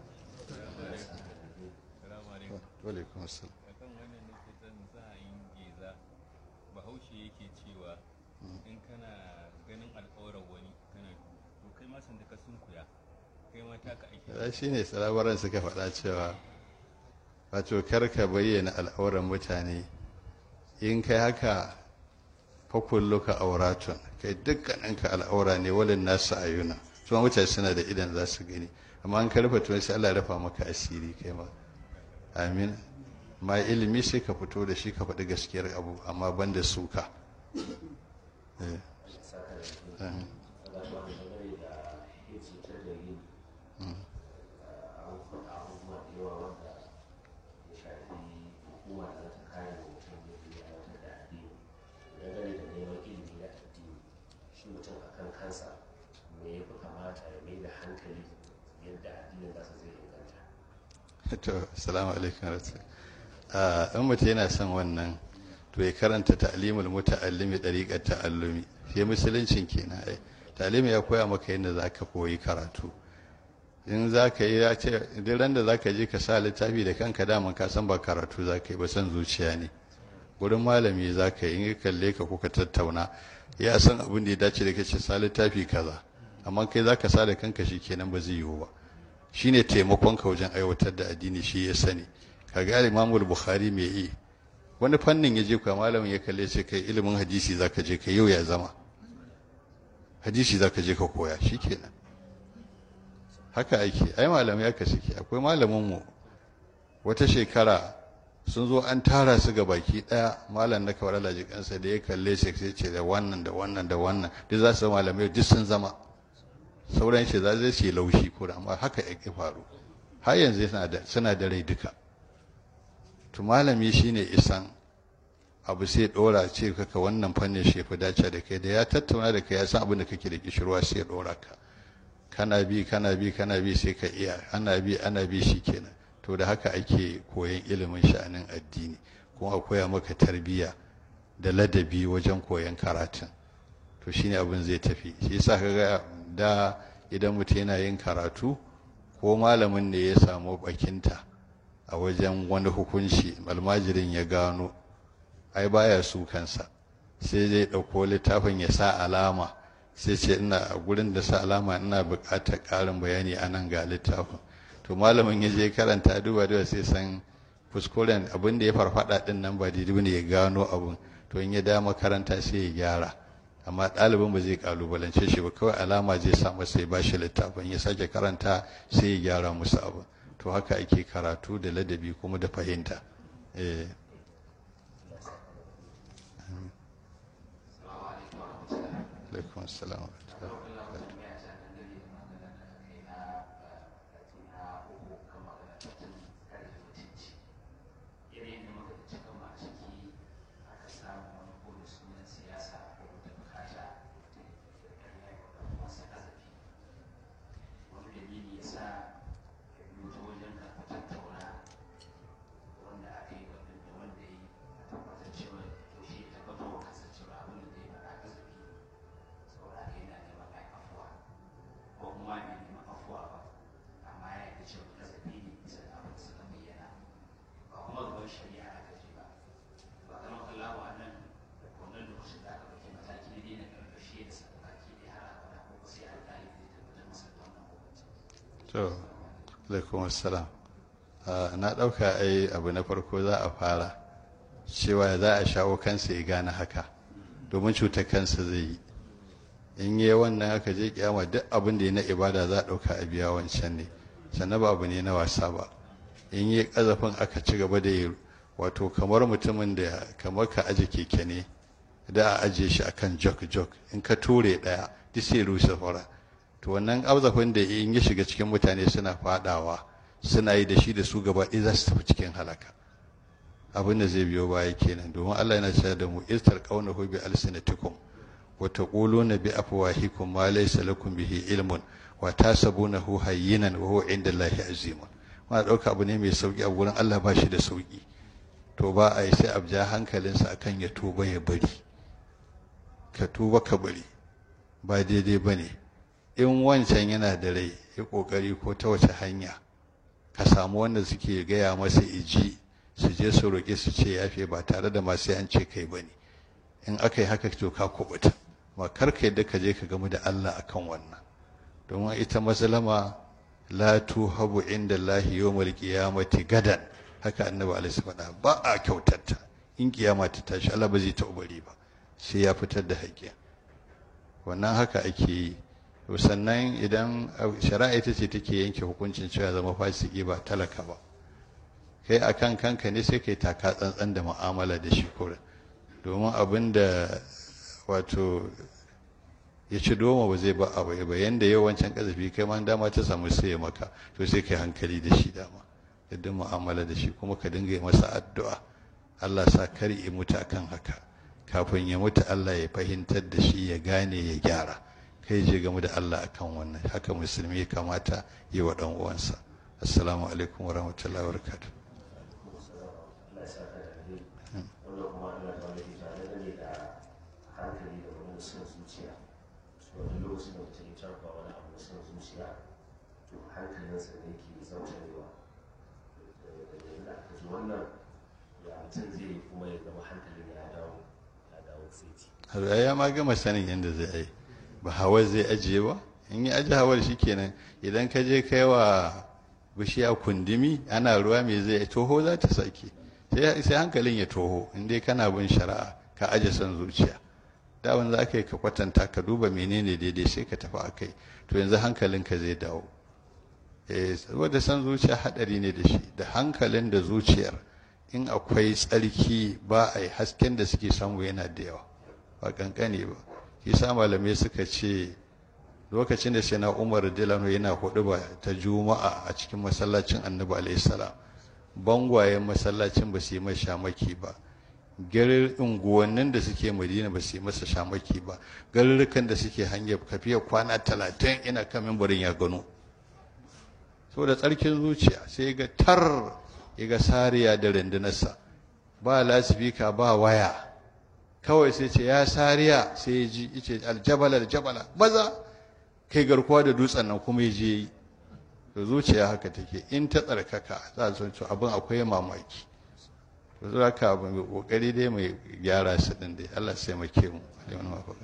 A: wa alaikum assalam
D: akan wannan nake son za a yi geza bahaushe yake cewa in kana ganin alƙawarar wani kana to kai ma sanda ka sunkuya kai ma taka aiki
A: ya shi ne salabaran suka faɗa cewa wato kar ka bayyana al'auran mutane in kai haka fakulluka auratun kai dukkaninka al'aura ne walin nasu ayuna su mutane suna da idan za su gani amma an karfa to sai Allah ya rafa maka asiri kai ma amin ma ilimi sai ka fito da shi ka faɗi gaskiyar abu amma ban da suka eh amin
B: yadda addinin nasa zai inganta
A: to assalamu alaikum rasul a in mutum yana son wannan to ya karanta ta'limul muta'allimi dariqat ta'allumi sai musuluncin kenan ai ta'limi ya koya maka yadda zaka koyi karatu in zaka yi ya ce duk ran da zaka je ka sa littafi da kanka daman ka san ba karatu zaka yi ba san zuciya ne gurin malami zaka yi in ya kalle ka kuka tattauna ya san abin da ya dace da kace sa littafi kaza amma kai zaka sa da kanka shikenan ba zai yiwu ba shine taimakon ka wajen aiwatar da addini shi ya sani kaga Imam Bukhari me yi wani fannin ya je kuwa malamin ya kalle ce kai ilimin hadisi zaka je ka yau ya zama hadisi zaka je ka koya shikenan haka ake ai malamai aka suke akwai malamin mu wata shekara sun zo an tara su ga baki daya malam na kawar alaji kansa da ya kalle shi sai ce da wannan da wannan da wannan duk za su malamai duk sun zama sauran shi za zai ce laushi ko amma haka ya faru har yanzu suna da rai duka to malami shine isan abu sai dora ce kaka wannan fannin shi fi dace da kai da ya tattauna da kai ya san abin da kake da kishirwa sai ya dora ka kana bi kana bi kana bi sai ka iya ana bi ana bi kenan to da haka ake koyan ilimin sha'anin addini kuma a koya maka tarbiyya da ladabi wajen koyan karatun to shine abin zai tafi shi yasa kaga da idan mutum yana yin karatu ko malamin ne ya samu bakinta a wajen wani hukunci almajirin ya gano ai baya su kansa sai zai ɗauko littafin ya sa alama sai ce ina a gurin da sa alama ina buƙatar ƙarin bayani a nan ga littafin to malamin ya je karanta duba duba sai san kuskuren abin da ya farfada din nan ba daidai ne ya gano abun to in ya da makaranta sai ya gyara amma ɗalibin ba zai kalubalance shi ba kawai alama zai sa masa ya bashi littafin ya sake karanta sai ya gyara musu abu to haka ake karatu da ladabi kuma da fahimta eh alaikum assalam to alaikum assalam na ɗauka ai abu na farko za a fara cewa za a shawo kansa ya gane haka domin cutar kansa zai yi in yi wannan aka je kiyama duk abin da ya na ibada za a ɗauka a biya wancan ne sannan ba abu ne na wasa ba in yi ƙazafin aka ci gaba da yi wato kamar mutumin da kamar ka aje keke ne da a ajiye shi akan jok jok in ka ture ɗaya duk sai rushe fara to wannan ƙazafin da in ya shiga cikin mutane suna fadawa suna yi da shi da su gaba ɗaya za su tafi cikin halaka abin da zai biyo baya kenan domin Allah yana cewa da mu istar qaunahu bi alsinatikum wa taquluna bi afwahikum ma laysa lakum bihi ilmun wa tasabunahu hayyinan wa huwa inda Allahi azimun muna dauka abu ne mai sauki a gurin Allah ba shi da sauki to ba a yi sai abja hankalinsa akan ya tuba ya bari ka tuba ka bari ba daidai bane in wancan yana da rai ya kokari ko ta wace hanya ka samu wanda suke gaya masa iji su je su roƙe su ce yafe ba tare da masu an ce kai bane in aka yi haka to ka kubuta ma kar ka yadda ka je ka gamu da Allah akan wannan domin ita mazlama la tuhabu inda Allah yawmal qiyamati gadan haka annabi alaihi faɗa ba a kyautata in kiyama ta tashi Allah ba zai ta bari ba sai ya fitar da haƙƙi wannan haka ake yi to sannan idan shari'a ita ce take yanke hukuncin cewa zama fasiki ba talaka ba kai akan kanka ne sai kai taka tsantsan da mu'amala da shi kurin domin abin da wato ya ci doma ba zai ba abu ba yanda yawancin kazafi kai ma dama ta samu sai maka to sai kai hankali da shi dama yadda mu'amala da shi kuma ka dinga yi masa addu'a Allah sa kar ya mutu akan haka kafin ya mutu Allah ya fahimtar da shi ya gane ya gyara kai je game da Allah akan wannan haka musulmi ya kamata yi wa dan uwansa assalamu alaikum wa rahmatullahi wa barakatuh
B: Allah ya saka da alheri wanda kuma Allah ta wani tare da ne da hankali da wani son zuciya so wani lokacin da mutum ya tarfa wani abu son zuciya to hankalinsa ne ke zautarewa da aka ji wannan ya mutum zai kuma ya zama hankalin ya dawo ya dawo saiti
A: har ya ma gama sanin yadda zai yi ba hawa zai ajiye ba in yi aji hawar shi kenan idan ka je kai wa bishiya kundumi ana ruwa mai zai toho za ta sake sai hankalin ya toho in dai kana bin shari'a ka aje son zuciya dawan za ka yi ka kwatanta ka duba menene daidai sai ka tafi a kai to yanzu hankalinka zai dawo eh saboda son zuciya hadari ne da shi da hankalin da zuciyar in akwai tsarki ba a yi hasken da suke samu yana da yawa ba kankane ba shi sa malamai suka ce lokacin da sai na umar dilano yana hudu ba ta juma'a a cikin masallacin annabi alaihi salam bangwayen masallacin ba su yi masa shamaki ba garin unguwannin da suke madina ba su yi masa shamaki ba garurrukan da suke hanyar kafiya kwana talatin ina kan mimbarin ya gano so da tsarkin zuciya sai ga tar ya ga sariya da rundunarsa ba lasifika ba waya kawai sai ce ya sariya sai ya ji ce aljabala aljabala maza kai garkuwa da dutsen nan kuma ya je yi to zuciya haka take in ta tsarkaka za a san abin akwai mamaki to zuwa ka abin mai kokari dai mai gyara su din dai Allah sai mu ke mu da wani mafaka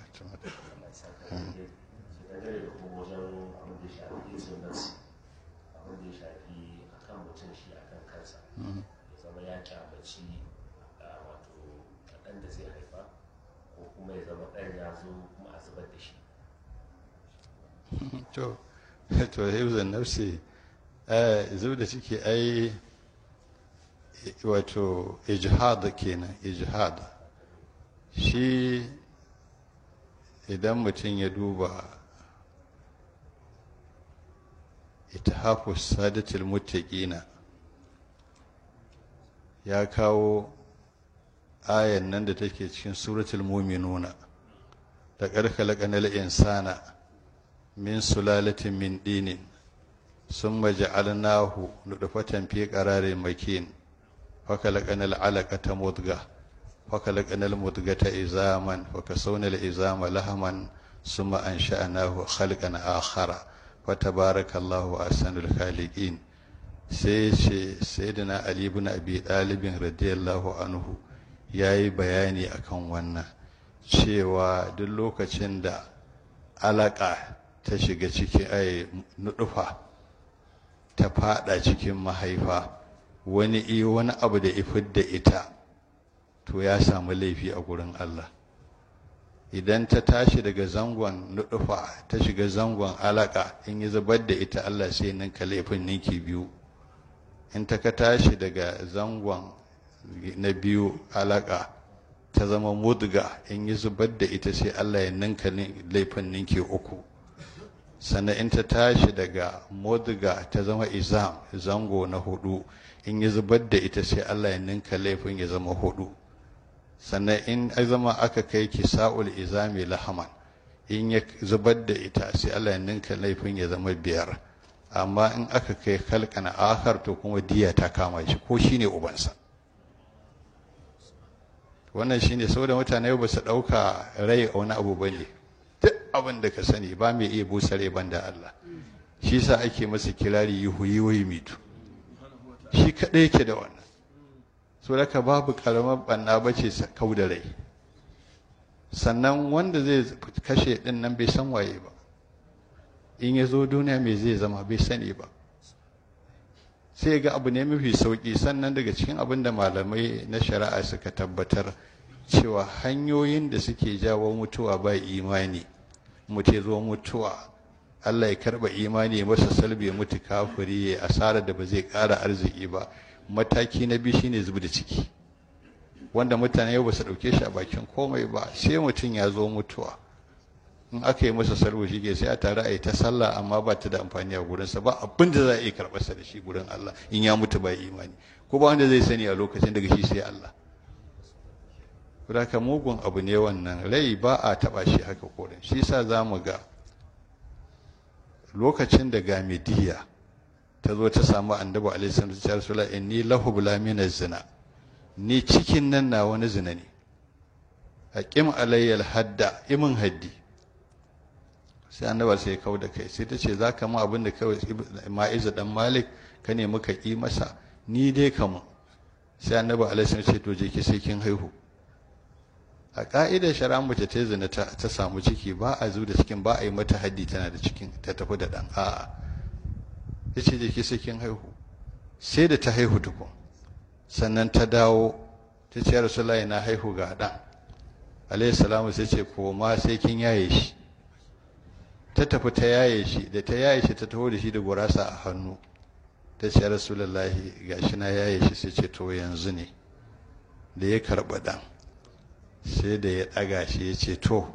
B: dangane da kuma wajen abin da ya shafi izin nafsi abin da ya shafi akan mutum shi akan kansa ya zama ya kyamaci wato ɗan da zai haifa ko kuma ya zama ɗan ya zo kuma a zubar da shi
A: to to hibzan nafsi zub da ciki ai wato ijhad kenan ijhad shi idan mutum ya duba itahafu sadatul muttaqina ya kawo ayan nan da take cikin suratul muminuna da ƙarƙalaƙanar insana min sulalatin min dinin sun maja'alnahu nudufatan fi qararin makin fakalaqanal alaqata mudga fakalaqanal mudgata izaman fakasawna izama lahaman summa ansha'nahu khalqan akhara fatabarakallahu ahsanul khaliqin sai ce sayyidina ali ibn abi talib radiyallahu anhu yayi bayani akan wannan cewa duk lokacin da alaka ta shiga cikin ai nudufa ta fada cikin mahaifa wani iyo wani abu da ifid da ita to ya samu laifi a gurin Allah idan ta tashi daga zangon nudufa ta shiga zangon alaka in yi zubar da ita Allah sai ninka laifin ninki biyu in ta ka tashi daga zangon na biyu alaka ta zama mudga in yi zubar da ita sai Allah ya ninka laifin ninki uku sannan in ta tashi daga mudga ta zama izam zango na hudu in yi zubar da ita sai Allah ya ninka laifin ya zama hudu sannan in ya zama aka kai ki sa'ul izami lahaman in ya zubar da ita sai Allah ya ninka laifin ya zama biyar amma in aka kai kalkana akar to kuma diya ta kama shi ko shine ubansa wannan shine saboda mutane ba su dauka rai a wani abu bane duk abin da ka sani ba mai iya busa rai banda Allah shi sa ake masa kirari yuhu yuhu mitu shi kadai yake da wannan so daga babu karamar banna bace kau da rai sannan wanda zai kashe din nan bai san waye ba in ya zo duniya mai zai zama bai sani ba sai ga abu ne mafi sauki sannan daga cikin abin da malamai na shari'a suka tabbatar cewa hanyoyin da suke jawo mutuwa ba imani mutu zo mutuwa Allah ya karba imani masa salbe mutu kafiri ya asara da ba zai ƙara arziki ba mataki na biyu shine zubi da ciki wanda mutane yau ba su ɗauke shi a bakin komai ba sai mutum ya zo mutuwa in aka yi masa salwo shi ke sai a tare a yi ta sallah amma ba ta da amfani a gurinsa ba abin da za a iya karɓarsa da shi gurin Allah in ya mutu ba imani ko ba wanda zai sani a lokacin daga shi sai Allah Saboda mugun abu ne wannan rai ba a taɓa shi haka koren shi sa za mu ga lokacin da gamidiya ta zo ta samu annabi alaihi salam ta ce rasulullah inni lahu bula min zina ni cikin nan na wani zina ne aqim alayya hadda imin haddi sai annabi sai ya kau da kai sai ta ce za ka mu abin da kawai ma'iza dan malik ka ne muka yi masa ni dai kamu sai annabi alaihi salam ce to je ki sai kin haihu a ka'idar shari'a mace ta zina ta samu ciki ba a zu da cikin ba a yi mata haddi tana da cikin ta tafi da dan a'a ya ce je ki sai kin haihu sai da ta haihu tukun sannan ta dawo ta ce rasulullahi na haihu ga dan alaihi salamu sai ce koma sai kin yaye shi ta tafi ta yaye shi da ta yaye shi ta taho da shi da gurasa a hannu ta ce rasulullahi gashi na yaye shi sai ce to yanzu ne da ya karɓa ɗan sai da ya ɗaga shi ya ce to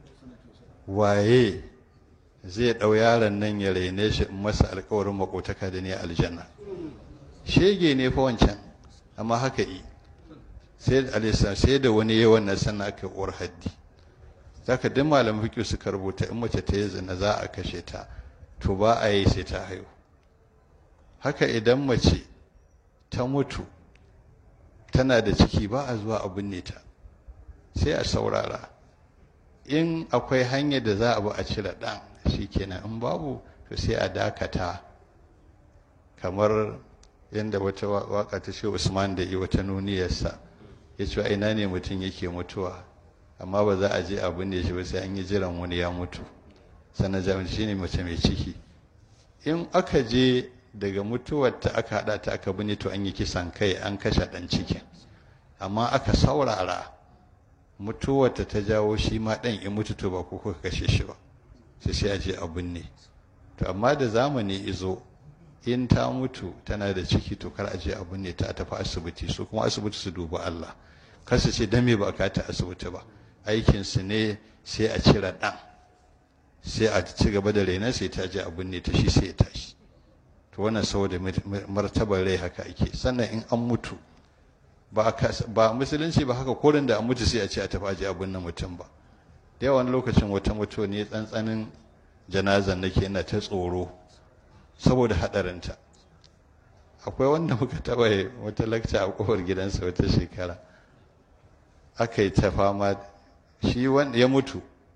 A: waye zai ɗau yaron nan ya raine shi in masa alkawarin makotaka da ne aljanna shege ne fa wancan amma haka yi sai alisa sai da wani yawan na sannan aka uwar haddi zaka duk malamin fiqh suka rubuta in mace ta yi zina za a kashe ta to ba a yi sai ta haihu haka idan mace ta mutu tana da ciki ba a zuwa a binne ta sai a saurara in akwai hanyar da za a bi a cire ɗan shikenan in babu to sai a dakata kamar yadda wata waka ta ce usman da yi wata nuniyarsa ya ce ina ne mutum yake mutuwa amma ba za a je abin da shi ba sai an yi jiran wani ya mutu sannan jami'in shi ne mace mai ciki in aka je daga mutuwar ta aka haɗa ta aka bine to an yi kisan kai an kashe ɗan cikin amma aka saurara mutuwar ta ta jawo shi ma ɗan in mutu to ba ko kuka kashe shi ba sai sai a je a binne to amma da zamani izo in ta mutu tana da ciki to kar a je a binne ta a tafi asibiti su kuma asibiti su duba Allah kar su ce dan me ba ka ta asibiti ba aikin su ne sai a cire dan sai a ci gaba da renon sai ta je a binne ta shi sai ya tashi to wannan saboda martabar rai haka ake sannan in an mutu ba ba musulunci ba haka korin da an mutu sai a ce a tafi aje a binne mutum ba da yawan lokacin wata mutuwa ne tsantsanin janazan nake ina ta tsoro saboda haɗarinta akwai wanda muka taɓa wata lakca a ƙofar gidansa wata shekara aka yi ta fama shi wanda ya mutu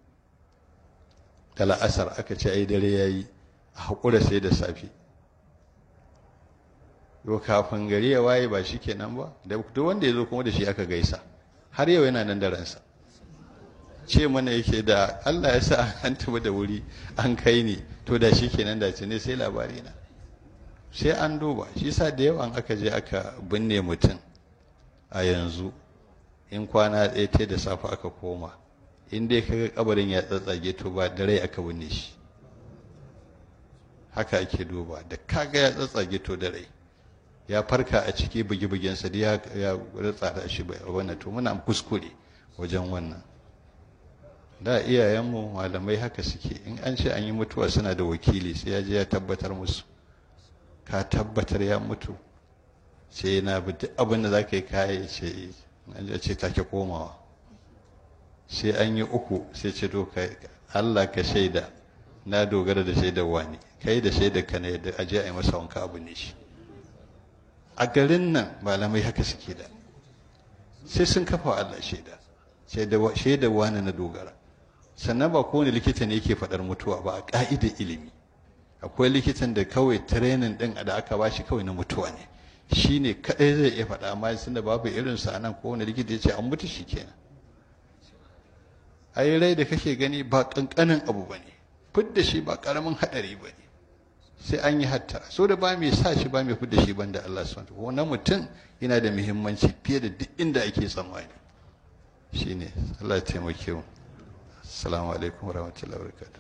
A: da la'asar aka ce ai dare ya yi a haƙura sai da safe yau kafin gari ya waye ba shi kenan ba da duk wanda ya zo kuma da shi aka gaisa har yau yana nan da ransa ce mana yake da Allah ya sa an tafi da wuri an kai ni to da shi kenan da ne sai labari na sai an duba shi sa da yawan aka je aka binne mutum a yanzu in kwana ɗaya ta da safe aka koma in dai kaga kabarin ya tsatsage to ba da rai aka binne shi haka ake duba da kaga ya tsatsage to da rai ya farka a ciki bugi-bugensa da ya ratsa da shi wannan to muna kuskure wajen wannan da iyayenmu malamai haka suke in an ce an yi mutuwa suna da wakili sai ya je ya tabbatar musu ka tabbatar ya mutu sai na bi duk abin da za ka yi kaya ce an ce take komawa sai an yi uku sai ce to Allah ka shaida na dogara da shaidar wani kai da shaidar ka ne da aje a yi masa wanka abu ne shi a garin nan malamai haka suke da sai sun kafa Allah shaida shaidar wani na dogara sannan ba kowane likita ne yake faɗar mutuwa ba a ƙa'idar ilimi akwai likitan da kawai tirenin ɗin da aka ba shi kawai na mutuwa ne shi ne kaɗai zai iya faɗa amma sun da babu irinsa a nan kowane likita ya ce an mutu shi kenan ai rai da kake gani ba ƙanƙanin abu ba ne fidda shi ba ƙaramin haɗari ba ne sai an yi hattara so da ba mai sa shi ba mai fidda shi banda Allah subhanahu wa ta'ala mutum yana da muhimmanci fiye da duk inda ake tsammani shine Allah ya taimake mu assalamu alaikum warahmatullahi wabarakatuh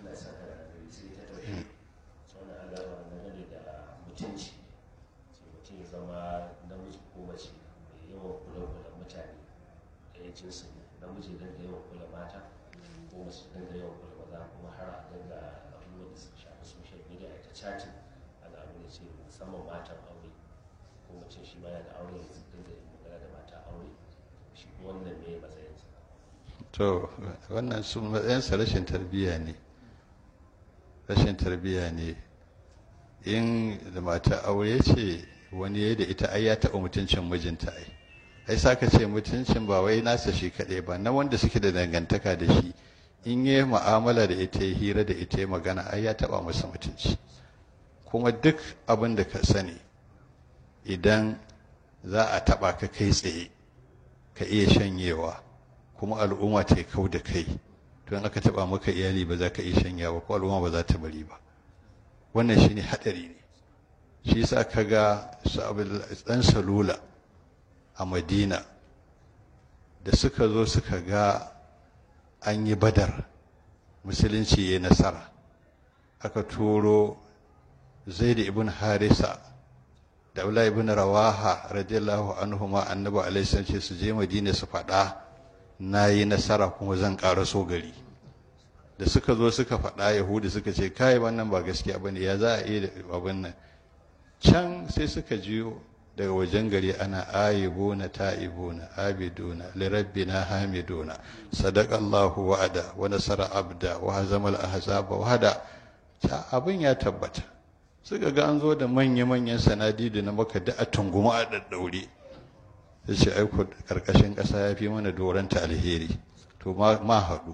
B: jinsin namiji don da yawan kula mata ko mace don da yawan kula maza kuma har a dinga abubuwan da suka shafi social media a ta chatting ana abin da ce musamman matan aure ko mace shi ma yana da aure yanzu dinga magana da mata aure shi wannan ne matsayinsa
A: to wannan su matsayinsa rashin tarbiyya ne rashin tarbiyya ne in da mata aure ce wani ya da ita ai ya taɓa mutuncin mijinta ai ai saka ce mutuncin ba wai nasa shi kaɗai ba na wanda suke da dangantaka da shi in yi mu'amala da ita ya hira da ita ya magana ai ya taɓa masa mutunci kuma duk abin da ka sani idan za a taɓa ka kai tsaye ka iya shanyewa kuma al'umma ta kau da kai to in aka taɓa maka iyali ba za ka iya shanyewa ko al'umma ba za ta bari ba wannan shine haɗari ne shi yasa ka ga ɗan salula a madina da suka zo suka ga an yi badar musulunci ya nasara aka turo zaid ibn harisa da Abdullahi ibn Rawaha radiyallahu anhu ma annabi alaihi salam ce su je Madina su faɗa nayi nasara kuma zan ƙara so gari da suka zo suka faɗa Yahudi suka ce kai wannan ba gaskiya bane ya za a iya abin nan can sai suka jiyo daga wajen gari ana ayibuna ta'ibuna abiduna lirabbina hamiduna sadaqallahu wa'ada wa nasara abda wa hazamal ahzaba wahada ta abin ya tabbata suka ga an zo da manya-manyan sanadidu na maka da a tunguma a daddaure ya ce aiko karkashin ƙasa ya fi mana doranta alheri to ma haɗu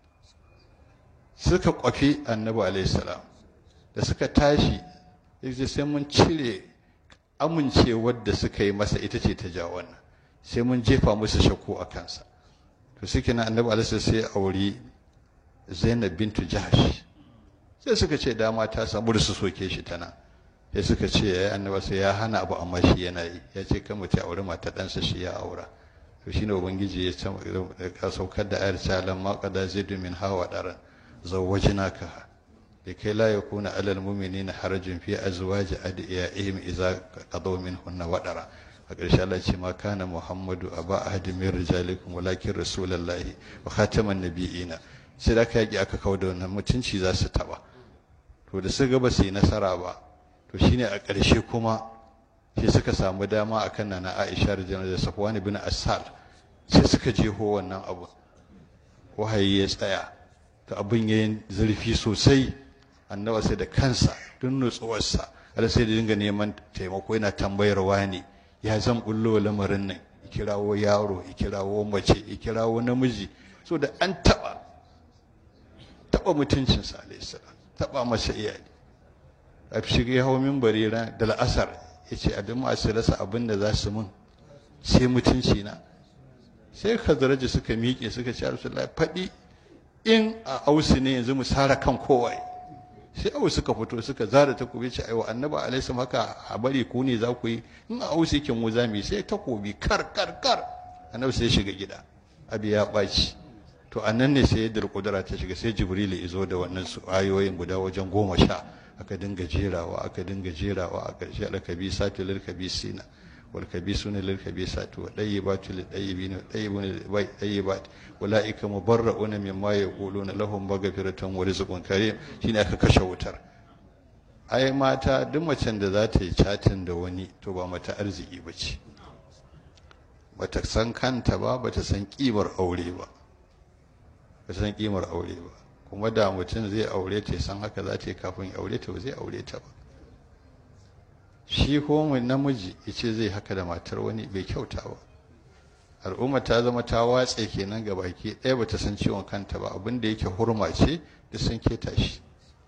A: suka kwafi annabi alaihissalam da suka tashi ya sai mun cire amincewar da suka yi masa ita ce ta ja wannan sai mun jefa musu shakku a kansa to suke na annabi alaihissalam sai auri zainab bintu jahash sai suka ce dama ta samu da su soke shi ta nan sai suka ce ya annaba sai ya hana abu amma shi yana yi ya ce kan mutum aure mata ɗansa shi ya aura to shine ubangiji ya saukar da ayar salam ma qada zidu min hawa daran zawwajnaka da kai la yakuna alal mu'minina harajun fi azwaji adiyaihim idza qadaw minhunna wadara a ƙarshe Allah ce ma kana Muhammadu aba ahadin min rijalikum walakin rasulullahi wa khataman nabiyina sai da aka yaƙi aka kawo da wannan mutunci za su taɓa to da suka ba su yi nasara ba to shine a ƙarshe kuma sai suka samu dama a kan na Aisha da Safwan bin Asal sai suka jeho wannan abu wahayi ya tsaya to abin yayin zurfi sosai annaba sai da kansa duk nutsuwarsa har sai da dinga neman taimako yana tambayar wani ya zan bullo lamarin nan kirawo yaro kirawo mace kirawo namiji so da an taɓa taɓa mutuncinsa alaihissalam taɓa masa iyali a shiga ya hau mimbari da la'asar ya ce a duk masu rasa abin da za su mun sai mutunci na sai khazaraji suka miƙe suka ce rasulullah faɗi in a ausu ne yanzu mu sara kan kowa sai au suka fito suka zara takobi ce aiwa annaba alaihi haka a bari ku ne za ku yi in a ausu yake mu za mu sai takobi kar kar kar annabi sai shiga gida abi ya ɓaci to a nan ne sai yadda kudura ta shiga sai jibril ya zo da wannan su ayoyin guda wajen goma sha aka dinga jerawa aka dinga jerawa a ƙarshe alkabisatu lil kabisina wal kabisuna lil kabisatu wa dayyibatu lil dayyibina wa dayyibuna lil dayyibat ulaika mubarrauna mimma yaquluna lahum maghfiratun wa rizqun karim shine aka kashe wutar ai mata duk macen da za ta yi chatin da wani to ba mata arziki bace bata san kanta ba bata san kimar aure ba ba san kimar aure ba kuma da mutum zai aure ta san haka za ta yi kafin aure ta ba zai aure ta ba shi ko namiji ya ce zai haka da matar wani bai kyauta ba al'umma ta zama ta watse kenan ga baki ɗaya ba ta san ciwon kanta ba abin da yake hurma ce da sun keta shi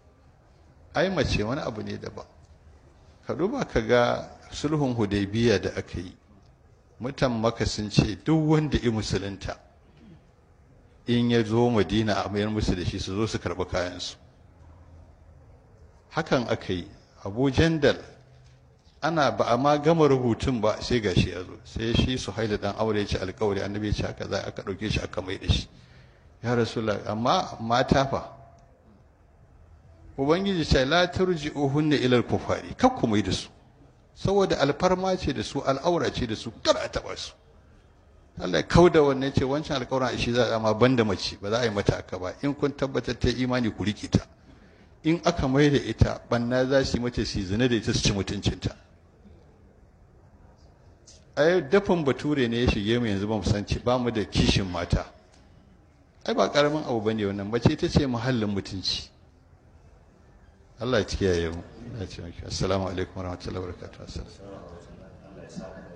A: ai mace wani abu ne daban ka duba ka ga sulhun hudaybiya da aka yi mutan maka sun ce duk wanda i musulunta in ya zo madina a mayar musu da shi su zo su karɓi kayansu hakan aka yi abu jandal ana ba a ma gama rubutun ba sai gashi ya zo sai shi su haila dan aure ce alkawari annabi ya ce haka za aka ɗauke shi aka mai da shi ya rasulullah amma mata fa ubangiji ce la turji'uhunna ila al-kufari kar ku mai da su saboda alfarma ce da su al'aura ce da su kar a taba su Allah ya kauda wannan ce wancan alƙawarin shi za a ma banda mace ba za a yi mata aka ba in kun tabbatar ta imani ku rike ta in aka mai da ita banna za su yi mata su zina da ita su ci mutuncinta ai dafin bature ne ya shige mu yanzu ba mu san ba mu da kishin mata ai ba karamin abu bane wannan mace ita ce muhallin mutunci Allah ya kiyaye mu ya ce miki assalamu alaikum warahmatullahi wabarakatuh